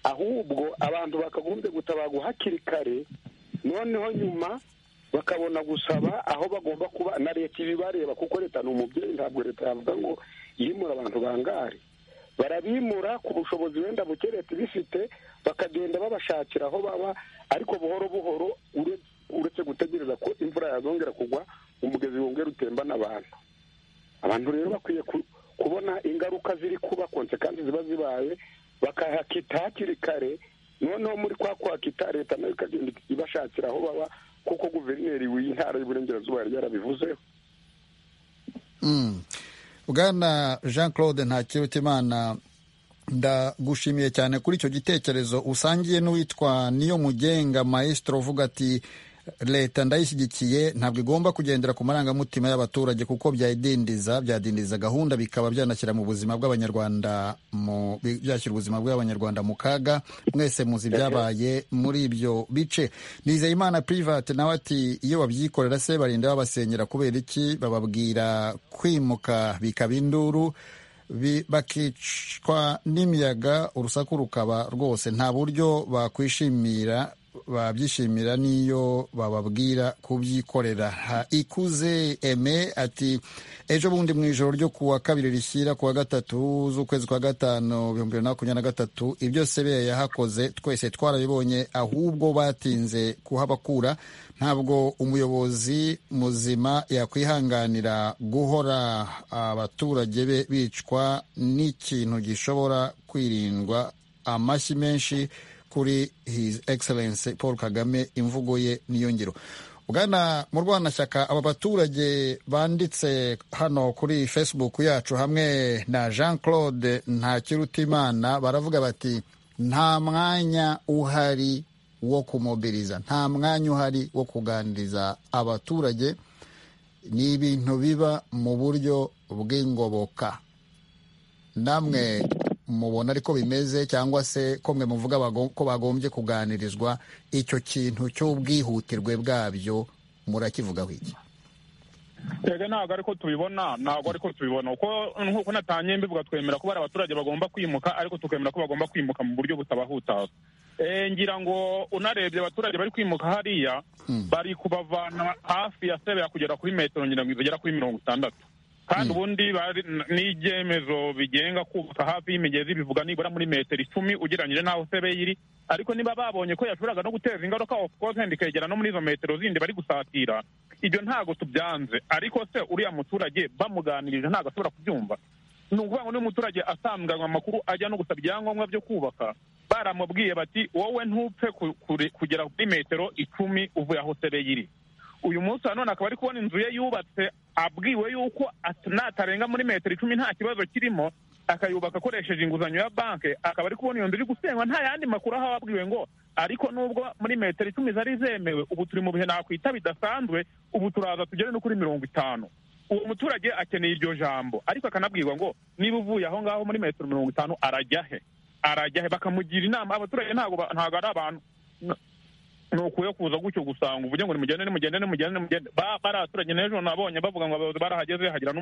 ahubwo abantu bakagombye gutabagwa hakiri kare noneho nyuma bakabona gusaba aho bagomba kuba na leta ibibareba kuko leta ni umubyeyi ntabwo leta yavuga ngo yimura abantu bangare barabimura ku bushobozi wenda buke leta ibifite bakagenda babashakira aho baba ariko buhoro buhoro uretse gutegereza ko imvura yazongera kugwa umugezi wongera utembana abantu abantu rero bakwiye kubona ingaruka ziri kuba konsekansi ziba zibaye bakahakita hakiri kare noneho muri kwa kwakita leta nayo ikagenda ibashakira aho baba kuko guverineri w'intara y'uburengerazuba yari yarabivuzeho bwana jean claude ntakirutimana ndagushimiye cyane kuri icyo gitekerezo usangiye n'uwitwa niyo mugenga maestro uvuga ati leta ndayishyigikiye ntabwo igomba kugendera ku marangamutima y'abaturage kuko byayidindiza byadindiza gahunda bikaba byanashyira mu buzima bw'abanyarwanda byashyira ubuzima bw'abanyarwanda mu kaga mwese muzi byabaye muri ibyo bice nizeyimana private nawe ati iyo babyikorera se barinda babasenyera kubera iki bababwira kwimuka bikaba induru bakicwa n'imiyaga urusaku rukaba rwose nta buryo bakwishimira babyishimira n'iyo bababwira kubyikorera ikuze eme ati ejo bundi mu ijoro ryo kuwa kabiri rishyira kuwa gatatu z'ukwezi kwa gatanu ibihumbi bibiri na makumyabiri na gatatu ibyo sebeya yahakoze twese twarabibonye ahubwo batinze kuhabakura ntabwo umuyobozi muzima yakwihanganira guhora abaturage be bicwa n'ikintu gishobora kwirindwa amashyi menshi kuri his excellence paul kagame imvugo ye niyo ngiro bwana murwanashyaka aba baturage banditse hano kuri facebook yacu hamwe na jean claude ntakirutimana baravuga bati nta mwanya uhari wo kumobiriza nta mwanya uhari wo kuganiriza abaturage ni ibintu biba mu buryo bw'ingoboka namwe mubona ariko bimeze cyangwa se ko mwe muvuga ko bagombye kuganirizwa icyo kintu cy'ubwihutirwe bwabyo murakivugaho iki twebwe ntabwo ariko tubibona ntabwo ariko tubibona nk'uko natanye mbivuga twemera ko hari abaturage bagomba kwimuka ariko tukemera ko bagomba kwimuka mu buryo butabahutaza ngira ngo unarebye abaturage bari kwimuka hariya bari kubavana hafi ya sebeya kugera kuri metero zigera kuri mirongo itandatu kandi ubundi n'ibyemezo bigenga kubaka hafi y'imigezi bivuga nibura muri metero icumi ugereranyije n'aho sebeye iri ariko niba babonye ko yashoboraga no guteza ingaruka of course ikegera no muri izo metero zindi bari gusatira ibyo ntabwo tubyanze ariko se uriya muturage bamuganirije ntabwo ashobora kubyumva ni ukuvuga ngo niba umuturage asambwanwa amakuru ajya no gusaba ibyangombwa byo kubaka baramubwiye bati wowe ntupfe kugera kuri metero icumi uvuye aho sebeye iri uyu munsi nanone akaba ari kubona inzu ye yubatse abwiwe yuko natarenga muri metero icumi nta kibazo kirimo akayubaka akoresheje inguzanyo ya banki akaba ari kubona iyo nzu iri gusenywa nta yandi makuru aho ababwiwe ngo ariko nubwo muri metero icumi zari zemewe ubu turi mu bihe nakwita bidasanzwe ubu turaza tugere no kuri mirongo itanu uwo muturage akeneye iryo jambo ariko akanabwirwa ngo niba uvuye aho ngaho muri metero mirongo itanu arajya he arajya he bakamugira inama abaturage ntabwo ari abantu ni ukuyo kuza gutyo gusanga uvuge ngo nimugende nimugende nimugende nimugende bari abaturage n'ejo nabonye bavuga ngo abayobozi barahageze hagira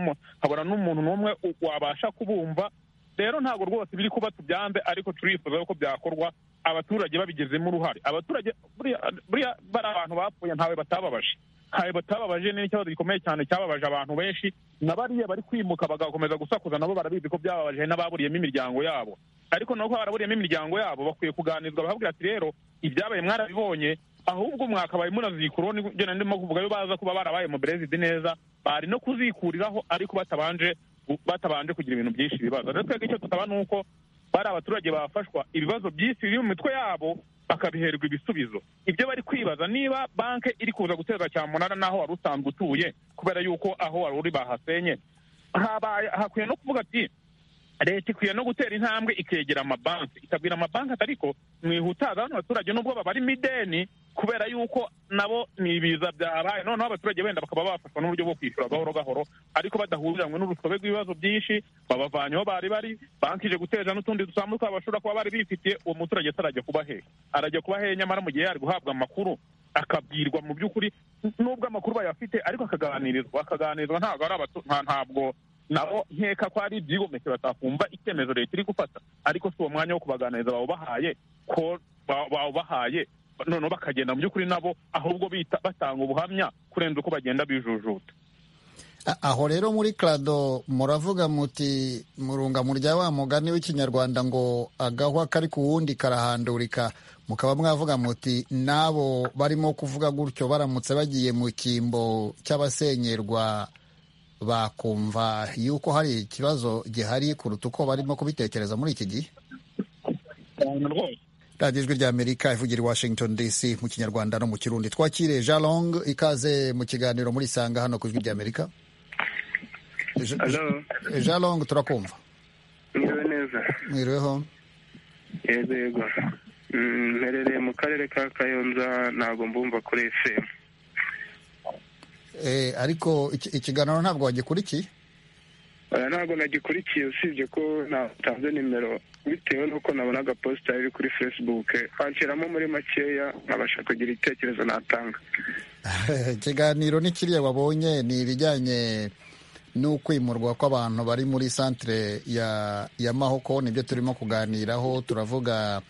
habura n'umuntu n'umwe wabasha kubumva rero ntabwo rwose biri kuba tubyanze ariko turifuza ko byakorwa abaturage babigizemo uruhare abaturage buriya bari abantu bapfuye ntawe batababaje ntawe batababaje ni ikibazo gikomeye cyane cyababaje abantu benshi na bariya bari kwimuka bagakomeza gusakuza nabo barabizi ko byababaje n'ababuriyemo imiryango yabo ariko nubwo baraburiyemo imiryango yabo bakwiye kuganizwa bahabwira ati rero ibyabaye mwarabibonye ahubwo mwakabaye murazikuraho nibyo ndimo kuvuga yo baza kuba barabaye mu berezidi neza bari no kuzikuriraho ariko batabanje batabanje kugira ibintu byinshi bibazo rero twebwe icyo tutaba ni uko bari abaturage bafashwa ibibazo byinshi biri mu mitwe yabo bakabiherwa ibisubizo ibyo bari kwibaza niba banki iri kuza guteza cyamunara n'aho wari usanzwe utuye kubera yuko aho wari uri bahasenye hakwiye no kuvuga ati leta ikwiye no gutera intambwe ikegera amabanki ikabwira amabanki atari ko mwihutaza hano abaturage n'ubwo baba mu ideni kubera yuko nabo ni ibiza byabaye noneho abaturage wenda bakaba bafashwa n'uburyo bwo kwishyura gahoro gahoro ariko badahuriranwe n'urusobe rw'ibibazo byinshi babavanyeho bari bari banki ije guteza n'utundi dusanzwe bashobora kuba bari bifitiye uwo muturage atarajya kuba he arajya kuba he nyamara mu gihe yari guhabwa amakuru akabwirwa mu by'ukuri n'ubwo amakuru bayafite ariko akaganirizwa akaganirizwa ntabwo ari ntabwo nabo nkeka ko ari ibyigomeke batakumva icyemezo leta iri gufata ariko si uwo mwanya wo kubaganiriza bawubahaye ko bawubahaye noneho bakagenda mu by'ukuri nabo ahubwo batanga ubuhamya kurenza uko bagenda bijujuta aho rero muri karado muravuga muti murunga murya wa mugani w'ikinyarwanda ngo agahwa kari ku wundi karahandurika mukaba mwavuga muti n'abo barimo kuvuga gutyo baramutse bagiye mu cyimbo cy'abasenyerwa bakumva yuko hari ikibazo gihari kuruta uko barimo kubitekereza muri iki gihe radiyo ijwi rya amerika ivugira i washington dc mu kinyarwanda no mu kirundi twakire jean long ikaze mu kiganiro muri sanga hano ku ijwi rya amerika jean long turakumva mwiriwe neza mwiriweho yego yego mperereye mu karere ka kayonza ntabwo mbumva kuri fm ariko ikiganiro ntabwo wagikurikiye ntabwo nagikurikiye usibye ko natanze nimero bitewe n'uko nabonaga posita iri kuri facebook hanshyiramo muri makeya nkabasha kugira ibitekerezo natanga ikiganiro ni kiriya wabonye ni ibijyanye n'ukwimurwa kw'abantu bari muri santire ya mahoko nibyo turimo kuganiraho turavuga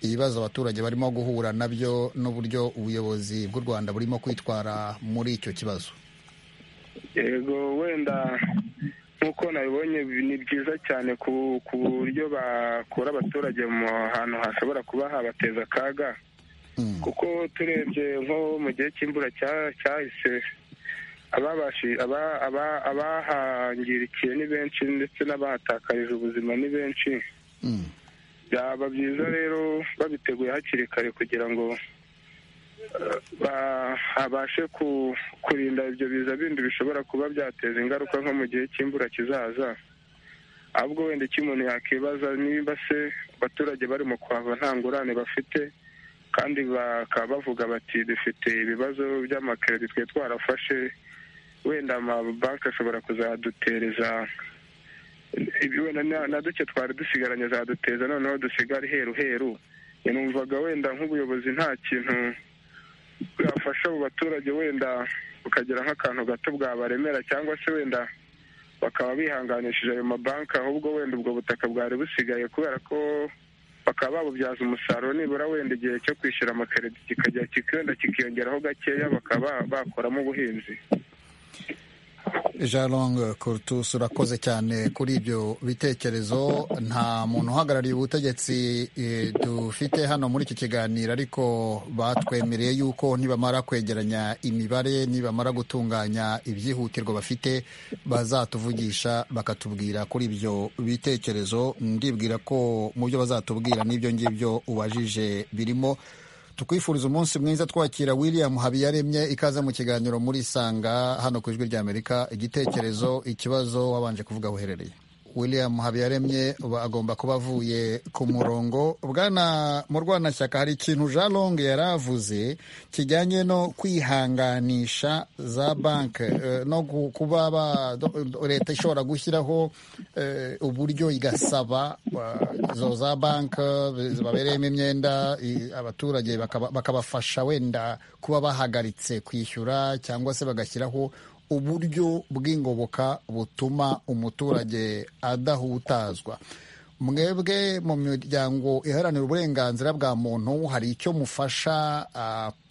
ibibazo abaturage barimo guhura nabyo n'uburyo ubuyobozi bw'u rwanda burimo kwitwara muri icyo kibazo yego wenda nk'uko nabibonye ni byiza cyane ku buryo bakura abaturage mu hantu hashobora kuba habateza akaga kuko turebye nko mu gihe cy'imvura cyahise abahangirikiye ni benshi ndetse n'abahatakariza ubuzima ni benshi byaba byiza rero babiteguye hakiri kare kugira ngo habashe kurinda ibyo biza bindi bishobora kuba byateza ingaruka nko mu gihe cy'imvura kizaza ahubwo wenda icyo umuntu yakibaza niba se abaturage barimo kuhava nta ngurane bafite kandi bakaba bavuga bati dufite ibibazo by'amakeredi twe twarafashe wenda amabanki ashobora kuzadutereza wenda na duke twari dusigaranye zaduteza noneho dusigara heru heru numvaga wenda nk'ubuyobozi nta kintu bwafasha abo baturage wenda bukagira nk'akantu gato bwabaremera cyangwa se wenda bakaba bihanganishije ayo mabanki ahubwo wenda ubwo butaka bwari busigaye kubera ko bakaba babubyaza umusaruro nibura wenda igihe cyo kwishyura amakarito kikajya wenda kikiyongeraho gakeya bakaba bakoramo ubuhinzi jean long kurtus urakoze cyane kuri ibyo bitekerezo nta muntu uhagarariye ubutegetsi dufite hano muri iki kiganiro ariko batwemereye yuko nibamara kwegeranya imibare nibamara gutunganya ibyihutirwa bafite bazatuvugisha bakatubwira kuri ibyo bitekerezo ndibwira ko mu byo bazatubwira n'ibyo ngibyo ubajije birimo tukwifuriza umunsi mwiza twakira william habiyaremye ikaze mu kiganiro muri isanga hano ku ijwi ry'amerika igitekerezo ikibazo wabanje kuvuga uherereye william habiyaremye agomba kuba avuye ku murongo bwana mu rwanashyaka hari ikintu jean long yari avuze kijyanye no kwihanganisha za banki no kuba leta ishobora gushyiraho uburyo igasaba izo za banki babereyemo imyenda abaturage bakabafasha wenda kuba bahagaritse kwishyura cyangwa se bagashyiraho uburyo bw'ingoboka butuma umuturage adahutazwa mwebwe mu miryango iharanira uburenganzira bwa muntu hari icyo mufasha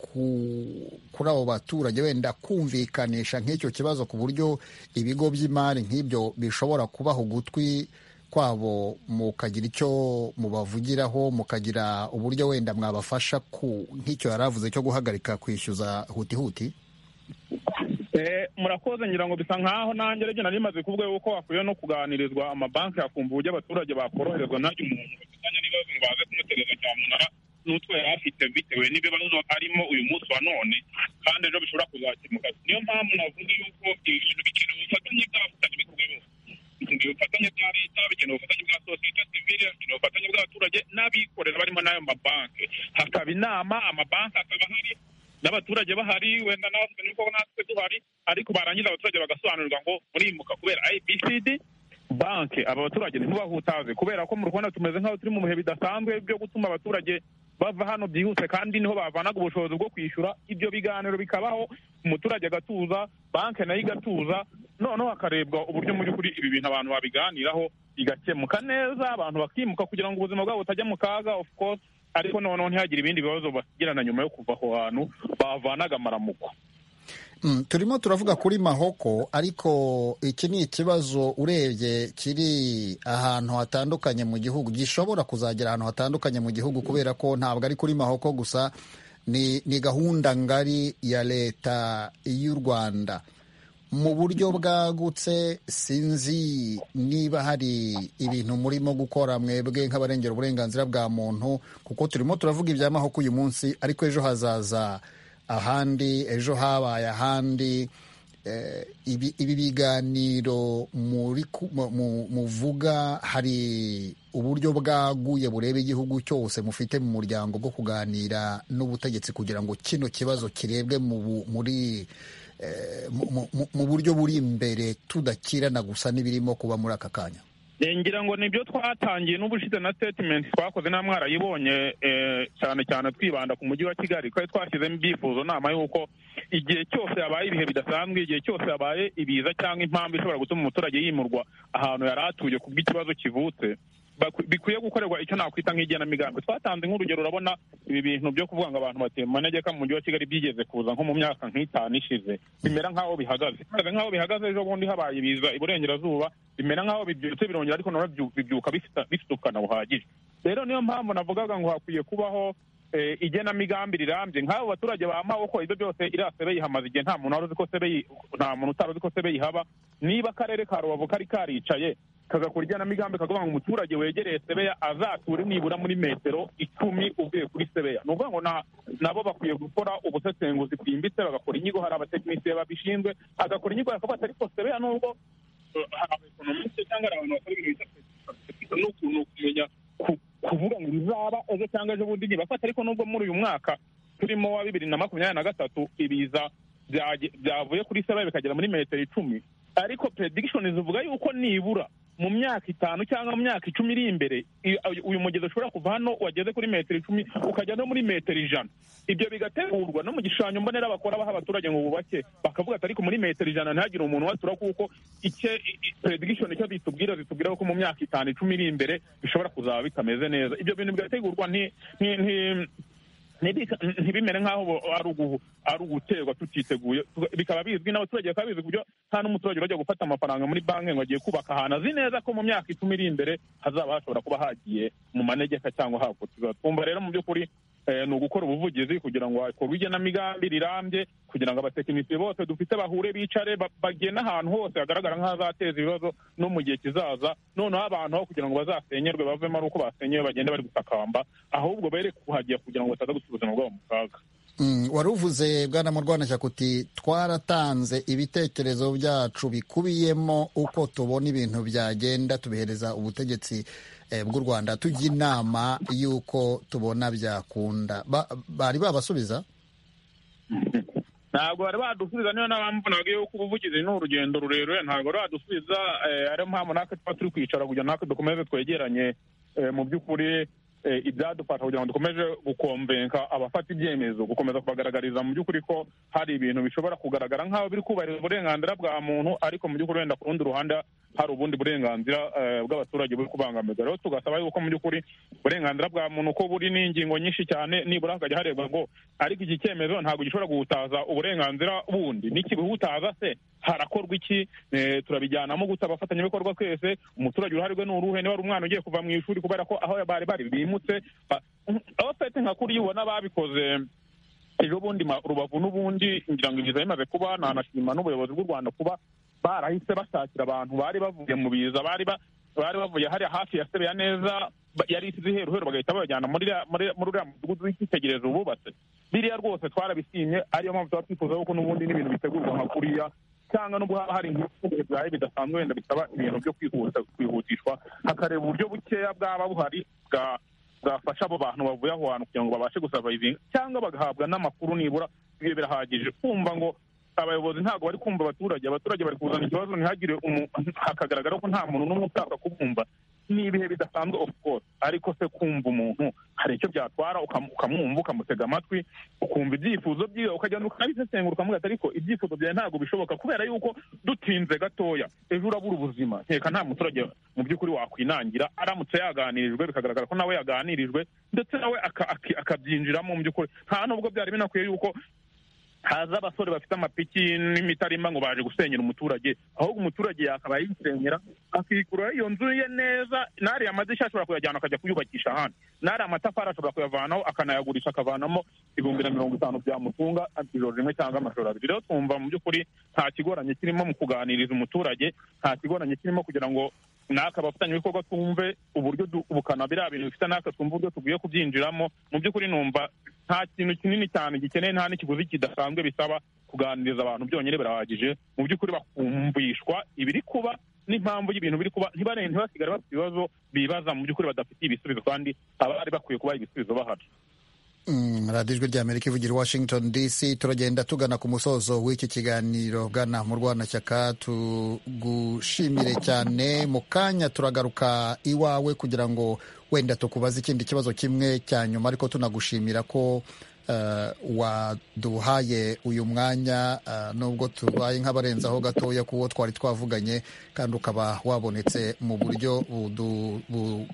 kuri abo baturage wenda kumvikanisha nk'icyo kibazo ku buryo ibigo by'imari nk'ibyo bishobora kubaha ugutwi kwabo mukagira icyo mubavugiraho mukagira uburyo wenda mwabafasha nk'icyo yari avuze cyo guhagarika kwishyuza hutihuti murakoze ngira ngo bisa nkaho nanjye rege nari maze kuvuga yuko hakwiye no kuganirizwa amabanki hakumva uburyo abaturage bakoroherezwa n'ayo umuntu bafitanye n'ibibazo ngo baze kumutereza cyamunara n'utwo yari afite bitewe n'ibibazo arimo uyu munsi wa none kandi ejo bishobora kuzakemuka niyo mpamvu navuze yuko ibintu bikeneye ubufatanye bw'abafatanye bikorwa bose bikeneye ubufatanye bwa leta bikeneye ubufatanye bwa sosiyete sivile bikeneye ubufatanye bw'abaturage n'abikorera barimo n'ayo mabanki hakaba inama amabanki akaba hari n'abaturage bahari wenda natwe niko natwe duhari ariko barangiza abaturage bagasobanurirwa ngo murimuka kubera ibcd banki aba baturage ntibahutaze kubera ko mu rwanda tumeze nk'aho turi mu bihe bidasanzwe byo gutuma abaturage bava hano byihuse kandi niho bavanaga ubushobozi bwo kwishyura ibyo biganiro bikabaho umuturage agatuza banki nayo igatuza noneho hakarebwa uburyo mu by'ukuri ibi bintu abantu babiganiraho bigakemuka neza abantu bakimuka kugira ngo ubuzima bwabo butajya mu kaga of course ariko noneho ntihagire ibindi bibazo bagirana nyuma yo kuva aho hantu bavanaga amaramuko turimo turavuga kuri mahoko ariko iki ni ikibazo urebye kiri ahantu hatandukanye mu gihugu gishobora kuzagera ahantu hatandukanye mu gihugu kubera ko ntabwo ari kuri mahoko gusa ni gahunda ngari ya leta y'u rwanda mu buryo bwagutse sinzi niba hari ibintu murimo gukora mwebwe nk'abarengera uburenganzira bwa muntu kuko turimo turavuga ibya mahoko uyu munsi ariko ejo hazaza ahandi ejo habaye ahandi ibi biganiro muvuga hari uburyo bwaguye bureba igihugu cyose mufite mu muryango bwo kuganira n'ubutegetsi kugira ngo kino kibazo kirebwe muri mu buryo buri imbere tudakirana gusa n'ibirimo kuba muri aka kanya ngira ngo nibyo twatangiye n'ubushize na statement twakoze nta mwarayibonye cyane cyane twibanda ku mujyi wa kigali twari twashyizemo ibyifuzo nama y'uko igihe cyose habaye ibihe bidasanzwe igihe cyose habaye ibiza cyangwa impamvu ishobora gutuma umuturage yimurwa ahantu yari atuye ku bw'ikibazo kivutse bikwiye gukorerwa icyo nakwita nk'igenamigambi twatanze nk'urugero urabona ibi bintu byo kuvuga ngo abantu bateye mu manegeka mu mujyi wa kigali byigeze kuza nko mu myaka nk'itanu ishize bimera nk'aho bihagaze bimeze nk'aho bihagaze ejo bundi habaye ibiza iburengerazuba bimera nk'aho bibyutse birongera ariko nabo bibyuka bifite ubukana buhagije rero niyo mpamvu navugaga ngo hakwiye kubaho igenamigambi rirambye nk'abo baturage bamawe ko ibyo byose iriya sebe yihamaze igihe nta muntu wari uzi ko sebe nta muntu utari uzi ko sebe yihaba niba akarere ka rubavu kari karicaye kagakora ijyanamigambi kavuga ngo umuturage wegereye sebeya azature nibura muri metero icumi uvuye kuri sebeya ni ukuvuga ngo nabo bakwiye gukora ubusesenguzi bwimbitse bagakora inyigo hari abatekinisiye babishinzwe hagakora inyigo hakavuga ariko sebeya nubwo hari abaekonomisite cyangwa hari abantu bakora ibintu bita ni ukuntu kumenya kuvuga ngo bizaba ejo cyangwa ejo bundi ntibafata ariko nubwo muri uyu mwaka turimo wa bibiri na makumyabiri na gatatu ibiza byavuye kuri sebeya bikagera muri metero icumi ariko predictions zivuga yuko nibura mu myaka itanu cyangwa mu myaka icumi iri imbere uyu mugezi ushobora kuva hano wageze kuri metero icumi ukajya no muri metero ijana ibyo bigategurwa no mu gishushanyo mbonera bakora baha abaturage ngo bubake bakavuga ati ariko muri metero ijana ntihagire umuntu watura kuko icyo prediction icyo zitubwira zitubwira ko mu myaka itanu icumi iri imbere bishobora kuzaba bitameze neza ibyo bintu bigategurwa ni ntibimere nk'aho ari uguterwa tutiteguye bikaba bizwi n'abaturage bakaba bizi ku buryo nta n'umuturage urajya gufata amafaranga muri banki ngo agiye kubaka ahantu azi neza ko mu myaka icumi iri imbere hazaba hashobora kuba hagiye mu manegeka cyangwa hakurikizwa twumva rero mu by'ukuri ni ugukora ubuvugizi kugira ngo hakorwe igenamigambi rirambye kugira ngo abatekinisiye bose dufite bahure bicare bagene ahantu hose hagaragara nk'ahazateza ibibazo no mu gihe kizaza noneho abantu aho kugira ngo bazasenyerwe bavemo ari uko basenyewe bagende bari gutakamba ahubwo bere kuhagera kugira ngo bataza gushyira ubuzima bwabo mu kaga wari uvuze bwana mu rwanda kuti twaratanze ibitekerezo byacu bikubiyemo uko tubona ibintu byagenda tubihereza ubutegetsi bw'u rwanda tujya inama y'uko tubona byakunda bari babasubiza ntabwo bari badusubiza niyo n'abamvunaga yuko ubuvugizi ni urugendo rurerure ntabwo bari badusubiza ariyo mpamvu natwe tuba turi kwicara kugira natwe dukomeze twegeranye mu by'ukuri ibyadufasha kugira ngo dukomeze gukomvenka abafata ibyemezo gukomeza kubagaragariza mu by'ukuri ko hari ibintu bishobora kugaragara nk'aho biri kubahiriza uburenganzira bwa muntu ariko mu by'ukuri wenda ku rundi ruhande hari ubundi burenganzira bw'abaturage buri kubangamirwa rero tugasaba yuko mu by'ukuri uburenganzira bwa muntu ko buri n'ingingo nyinshi cyane nibura hakajya harebwa ngo ariko iki cyemezo ntabwo gishobora guhutaza uburenganzira bundi n'ikibihutaza se harakorwa iki turabijyanamo gusa abafatanyabikorwa twese umuturage uruhare ni uruhe niba ari umwana ugiye kuva mu ishuri kubera ko aho bari bari bimutse aho fete nka kuri ubona babikoze ejo bundi rubavu n'ubundi ngira ngo ibiza bimaze kuba nanashima n'ubuyobozi bw'u rwanda kuba barahise bashakira abantu bari bavuye mu biza bari bavuye hariya hafi ya sebeya neza yari isize iheru heru bagahita babajyana muri uriya mudugudu w'icyitegererezo bubatse biriya rwose twarabisimye ariyo mpamvu tuba twifuza kuko n'ubundi n'ibintu bitegurwa nka kuriya cyangwa nubwo haba hari nk'ibihugu bihaye bidasanzwe wenda bisaba ibintu byo kwihutishwa hakareba uburyo bukeya bwaba buhari bwafasha abo bantu bavuye aho hantu kugira ngo babashe gusavayivinga cyangwa bagahabwa n'amakuru nibura ibyo birahagije kumva ngo abayobozi ntabwo bari kumva abaturage abaturage bari kuzana ikibazo ntihagire hakagaragara ko nta muntu n'umwe ushaka kubumva ni ibihe bidasanzwe of course ariko se kumva umuntu hari icyo byatwara ukamwumva ukamutega amatwi ukumva ibyifuzo byiwe ukagenda ukabisesengura ukamuga ati ariko ibyifuzo byawe ntabwo bishoboka kubera yuko dutinze gatoya ejo urabura ubuzima nkeka nta muturage mu by'ukuri wakwinangira aramutse yaganirijwe bikagaragara ko nawe yaganirijwe ndetse nawe akabyinjiramo mu by'ukuri nta nubwo byari binakwiye yuko haza abasore bafite amapiki n'imitarimba ngo baje gusenyera umuturage ahubwo umuturage yakabaye yisenyera akikura iyo nzu ye neza n'ariya amadirishya ashobora kuyajyana akajya kuyubakisha ahandi n'ariya amatafari ashobora kuyavanaho akanayagurisha akavanamo ibihumbi na mirongo itanu byamutunga ijoro rimwe cyangwa amajoro abiri rero twumva mu by'ukuri nta kigoranye kirimo mu kuganiriza umuturage nta kigoranye kirimo kugira ngo natwe abafatanyabikorwa twumve uburyo ubukana biriya bintu bifite natwe twumve uburyo tugiye kubyinjiramo mu by'ukuri numva nta kintu kinini cyane gikeneye nta n'ikiguzi kidasanzwe bisaba kuganiriza abantu byonyine birahagije mu by'ukuri bakumvishwa ibiri kuba n'impamvu y'ibintu biri kuba ntibasigare bafite ibibazo bibaza mu by'ukuri badafitiye ibisubizo kandi abari bakwiye kuba ibisubizo bahari radiyo ijwi ry'amerika ivugira washington dc turagenda tugana ku musozo w'iki kiganiro gana mu rwanashyaka tugushimire cyane mu kanya turagaruka iwawe kugira ngo wenda tukubaza ikindi kibazo kimwe cya nyuma ariko tunagushimira ko waduhaye uyu mwanya nubwo tubaye nk'abarenzaho gatoya kuwo twari twavuganye kandi ukaba wabonetse mu buryo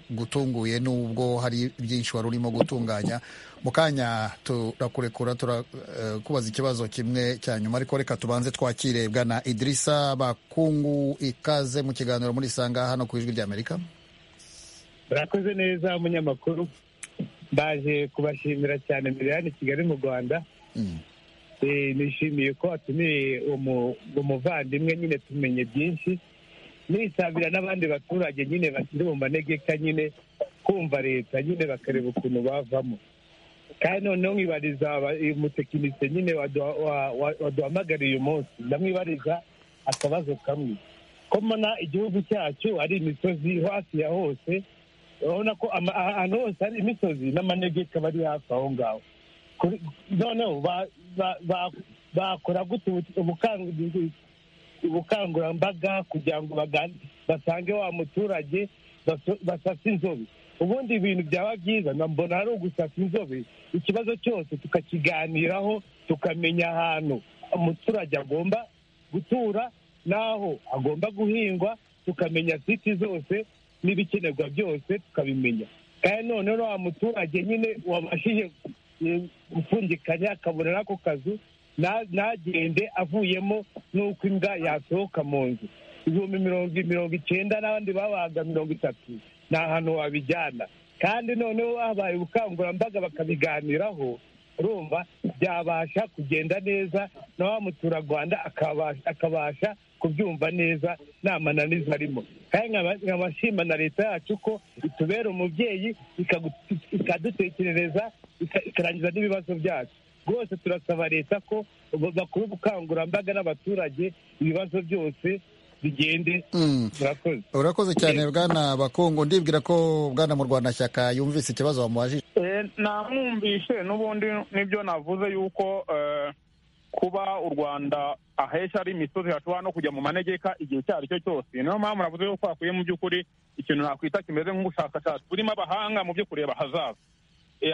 bugutunguye nubwo hari byinshi wari urimo gutunganya mu kanya turakurekura turakubaza ikibazo kimwe cya nyuma ariko reka tubanze twakire bwana idirisa bakungu ikaze mu kiganiro muri isanga hano ku ijwi ry'amerika murakoze neza umunyamakuru baje kubashimira cyane mbere hano i kigali mu rwanda nishimiye ko watumiye umuvandimwe nyine tumenye byinshi nisabira n'abandi baturage nyine bakiri mu manegeka nyine kumva leta nyine bakareba ukuntu bavamo kandi noneho nkibariza umutekinisiye nyine waduhamagariye uyu munsi ndamwibariza akabazo kamwe ko mbona igihugu cyacu ari imisozi hafi ya hose urabona ko ahantu hose hari imisozi n'amanegeka bari hafi aho ngaho noneho bakora gute ubukangurambaga kugira ngo basange wa muturage basasa inzobe ubundi ibintu byaba byiza mbona ari ugusasa inzobe ikibazo cyose tukakiganiraho tukamenya ahantu umuturage agomba gutura n'aho agomba guhingwa tukamenya siti zose n'ibikenerwa byose tukabimenya kandi noneho wa muturage nyine wabashije gupfundikanya akabona n'ako kazu ntagende avuyemo n'uko imbwa yasohoka mu nzu ibihumbi mirongo icyenda n'abandi babaga mirongo itatu ni ahantu wabijyana kandi noneho habaye ubukangurambaga bakabiganiraho urumva byabasha kugenda neza na wa muturarwanda akabasha kubyumva neza nta mananiza arimo kandi nkabashima na leta yacu ko itubera umubyeyi ikadutekerereza ikarangiza n'ibibazo byacu rwose turasaba leta ko bakora ubukangurambaga n'abaturage ibibazo byose bigende murakoze urakoze cyane bwana bakungu ndibwira ko bwana mu rwanda shyaka yumvise ikibazo wamuhajije namwumvishe n'ubundi nibyo navuze yuko kuba u rwanda ahesha ari imisozi hashobora no kujya mu manegeka igihe icyo ari cyo cyose niyo mpamvu navuze yuko hakwiye mu by'ukuri ikintu nakwita kimeze nk'ubushakashatsi burimo abahanga mu byo kureba hazaza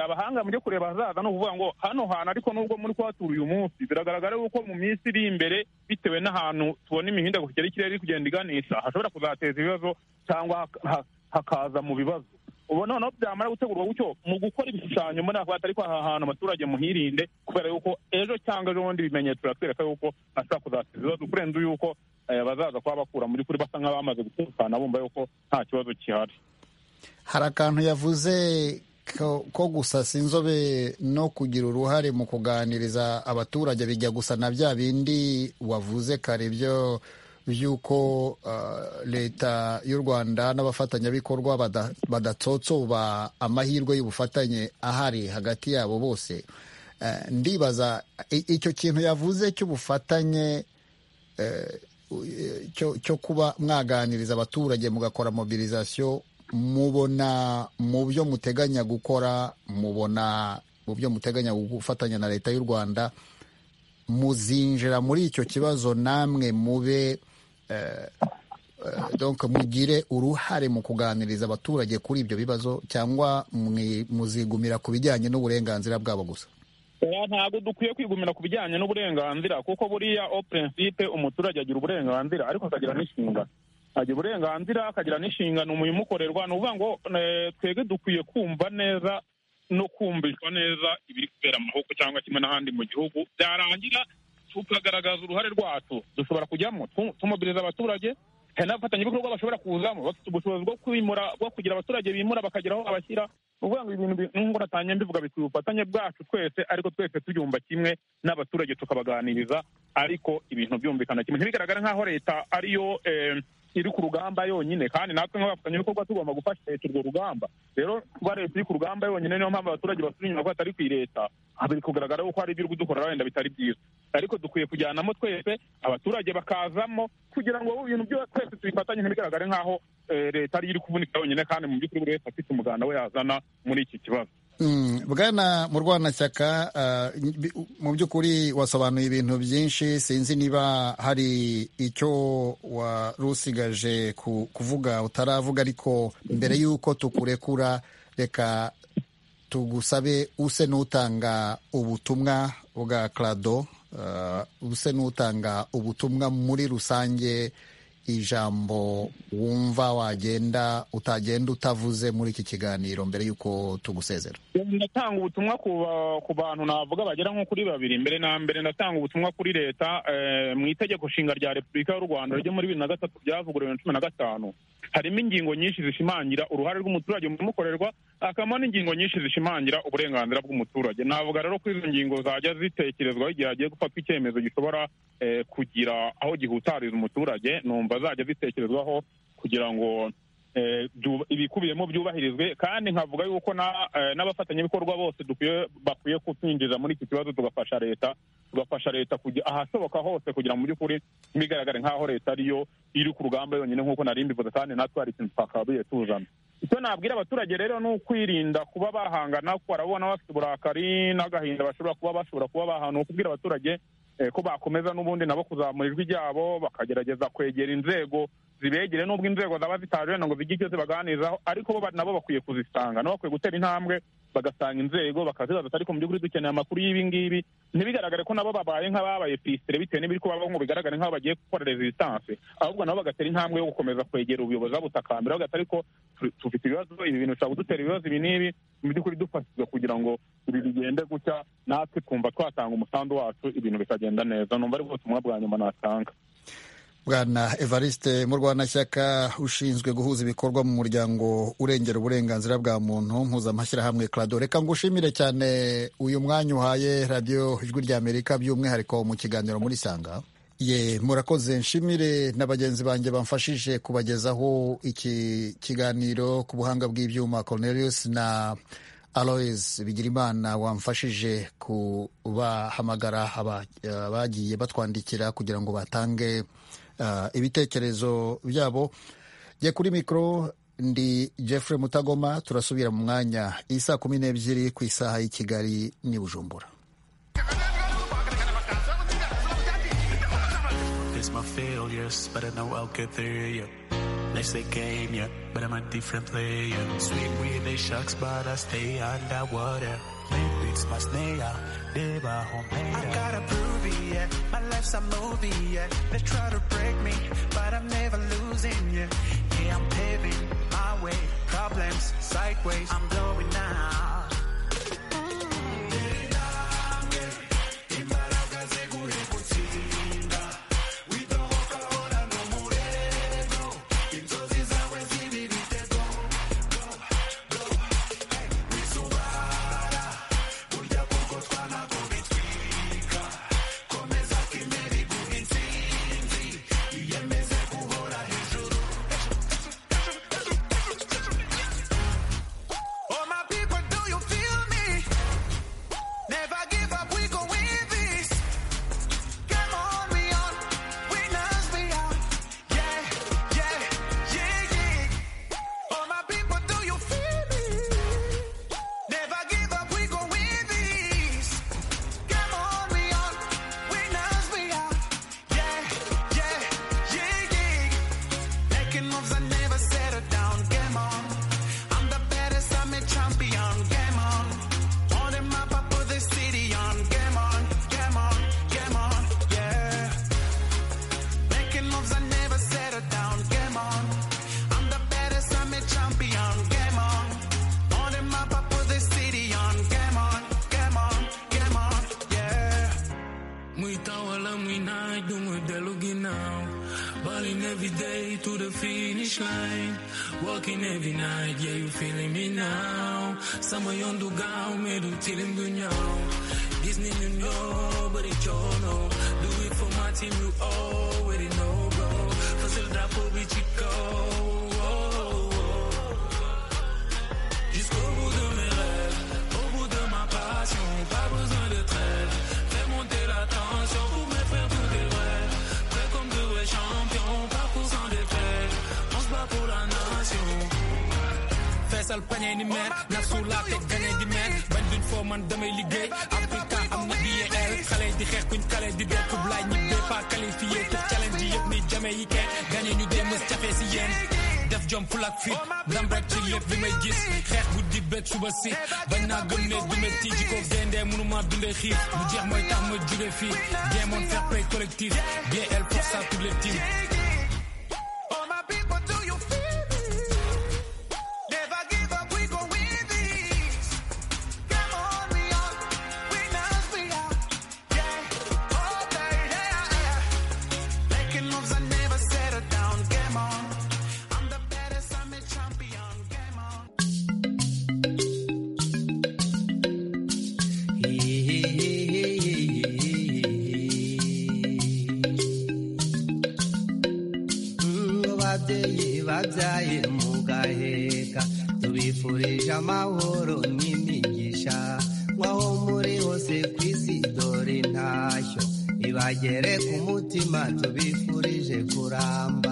abahanga mujye kureba ahazaza ni ukuvuga ngo hano hantu ariko nubwo muri kuhatura uyu munsi biragaragara yuko mu minsi iri imbere bitewe n'ahantu tubona imihindagurikire y'ikirere iri kugenda iganisha hashobora kuzateza ibibazo cyangwa hakaza mu bibazo ubu noneho byamara gutegurwa gutyo mu gukora ibishushanyo muri ako atari kwa hantu abaturage muhirinde kubera yuko ejo cyangwa ejo bundi ibimenyetso biratwereka yuko hashobora kuzateza ibibazo kurenza yuko bazaza kuba bakura muri kuri basa nk'abamaze gutekana bumva yuko nta kibazo gihari hari akantu yavuze ko gusasa inzobe no kugira uruhare mu kuganiriza abaturage bijya gusa na bya bindi wavuze kare byo by'uko leta y'u rwanda n'abafatanyabikorwa badatsotsoba amahirwe y'ubufatanye ahari hagati yabo bose ndibaza icyo kintu yavuze cy'ubufatanye cyo kuba mwaganiriza abaturage mugakora mobilizasiyo mubona mu byo muteganya gukora mubona mu byo muteganya gufatanya na leta y'u rwanda muzinjira muri icyo kibazo namwe mube mugire uruhare mu kuganiriza abaturage kuri ibyo bibazo cyangwa muzigumira ku bijyanye n'uburenganzira bwabo gusa ntabwo dukwiye kwigumira ku bijyanye n'uburenganzira kuko buriya o purinsipe umuturage agira uburenganzira ariko akagira n'inshingano agira uburenganzira akagira n'inshingano umurimo umukorerwa ni ukuvuga ngo twebwe dukwiye kumva neza no kumvishwa neza ibiri kubera amaboko cyangwa kimwe n'ahandi mu gihugu byarangira tukagaragaza uruhare rwacu dushobora kujyamo tumobiliza abaturage hari n'abafatanyabikorwa bashobora kuzamo bafite ubushobozi bwo kwimura bwo kugira abaturage bimura bakagira aho babashyira ni ukuvuga ngo ibintu nk'uko natanye mbivuga bikwiye ubufatanye bwacu twese ariko twese tubyumva kimwe n'abaturage tukabaganiriza ariko ibintu byumvikana kimwe ntibigaragare nk'aho leta ariyo iri ku rugamba yonyine kandi natwe nk'abafatanyabikorwa tugomba gufasha leta urwo rugamba rero kuba leta iri ku rugamba yonyine niyo mpamvu abaturage basubira inyuma ko atari ku ireta biri kugaragara yuko hari ibyo dukorera wenda bitari byiza ariko dukwiye kujyanamo twese abaturage bakazamo kugira ngo ibintu byose twese tubifatanye ntibigaragare nk'aho leta ariyo iri kuvunika yonyine kandi mu by'ukuri buri wese afite umuganda we yazana muri iki kibazo bwana murwanashyaka mu by'ukuri wasobanuye ibintu byinshi sinzi niba hari icyo wari usigaje kuvuga utaravuga ariko mbere y'uko tukurekura reka tugusabe use n'utanga ubutumwa bwa karado use n'utanga ubutumwa muri rusange ijambo wumva wagenda utagenda utavuze muri iki kiganiro mbere y'uko tugusezera ndatanga ubutumwa ku bantu navuga bagera nko kuri babiri mbere na mbere ndatanga ubutumwa kuri leta mu itegeko nshinga rya repubulika y'u rwanda ryo muri bibiri na gatatu ryavuguruwe na cumi na gatanu harimo ingingo nyinshi zishimangira uruhare rw'umuturage mu bimukorerwa hakabamo n'ingingo nyinshi zishimangira uburenganzira bw'umuturage navuga rero ko izo ngingo zajya zitekerezwaho igihe hagiye gufatwa icyemezo gishobora kugira aho gihutariza umuturage numva zajya zitekerezwaho kugira ngo ibikubiyemo byubahirizwe kandi nkavuga yuko n'abafatanyabikorwa bose bakwiye kutwinjiza muri iki kibazo tugafasha leta tugafasha leta ahasohoka hose kugira ngo mu by'ukuri ntibigaragare nk'aho leta ariyo iri ku rugamba yonyine nk'uko nari mbivuze kandi natwe hari ikintu twakabaye tuzana icyo nabwira abaturage rero ni ukwirinda kuba bahangana kuko barabona bafite uburakari n'agahinda bashobora kuba bashobora kuba bahana ukubwira abaturage ko bakomeza n'ubundi nabo kuzamura ijwi ryabo bakagerageza kwegera inzego zibegere nubwo inzego zaba zitaje wenda ngo zigire icyo zibaganirizaho ariko bo nabo bakwiye kuzisanga nabo bakwiye gutera intambwe bagasanga inzego bakazibaza ati ariko mu by'ukuri dukeneye amakuru y'ibi ngibi ntibigaragare ko nabo babaye nk'ababaye pisire bitewe n'ibiri kubabaho ngo bigaragare nk'aho bagiye gukora rezistanse ahubwo nabo bagatera intambwe yo gukomeza kwegera ubuyobozi babutakambira bagatari ariko tufite ibibazo ibi bintu bishobora kudutera ibibazo ibi n'ibi mu by'ukuri dufashijwe kugira ngo ibi bigende gutya natwe twumva twatanga umusanzu wacu ibintu bikagenda neza numva ari bwo butumwa bwa nyuma natanga bwana evariste murwanashyaka ushinzwe guhuza ibikorwa mu muryango urengera uburenganzira bwa muntu mpuzamashyirahamwe clado reka ngushimire cyane uyu mwanya uhaye radiyo ijwi ry'amerika by'umwihariko mu kiganiro muri sanga ye murakoze nshimire na bagenzi banjye bamfashije kubagezaho iki kiganiro ku buhanga bw'ibyuma cornelius na aloes bigirimana wamfashije kubahamagara abagiye batwandikira kugira ngo batange ibitekerezo byabo jya kuri mikoro ndi Jeffrey mutagoma turasubira mu mwanya isa kumi n'ebyiri ku isaha y'i kigali n'i bujumbura It's my snare, they by home. I gotta prove it, yeah. My life's a movie, yeah. They try to break me, but I'm never losing, yeah. Yeah, I'm paving my way. Problems, sideways, I'm blowing out. bañ naa gëm ne du métti ji ko gendee mënuma dundee xiif mu jeex mooy tax ma jure fii demoon fair play collectif BL pour ça toutes les teams babyaye mugaheka tubifurije amahoro n'imigisha nk'aho muri hose ku isi dore intashyo ibagere ku mutima tubifurije kuramba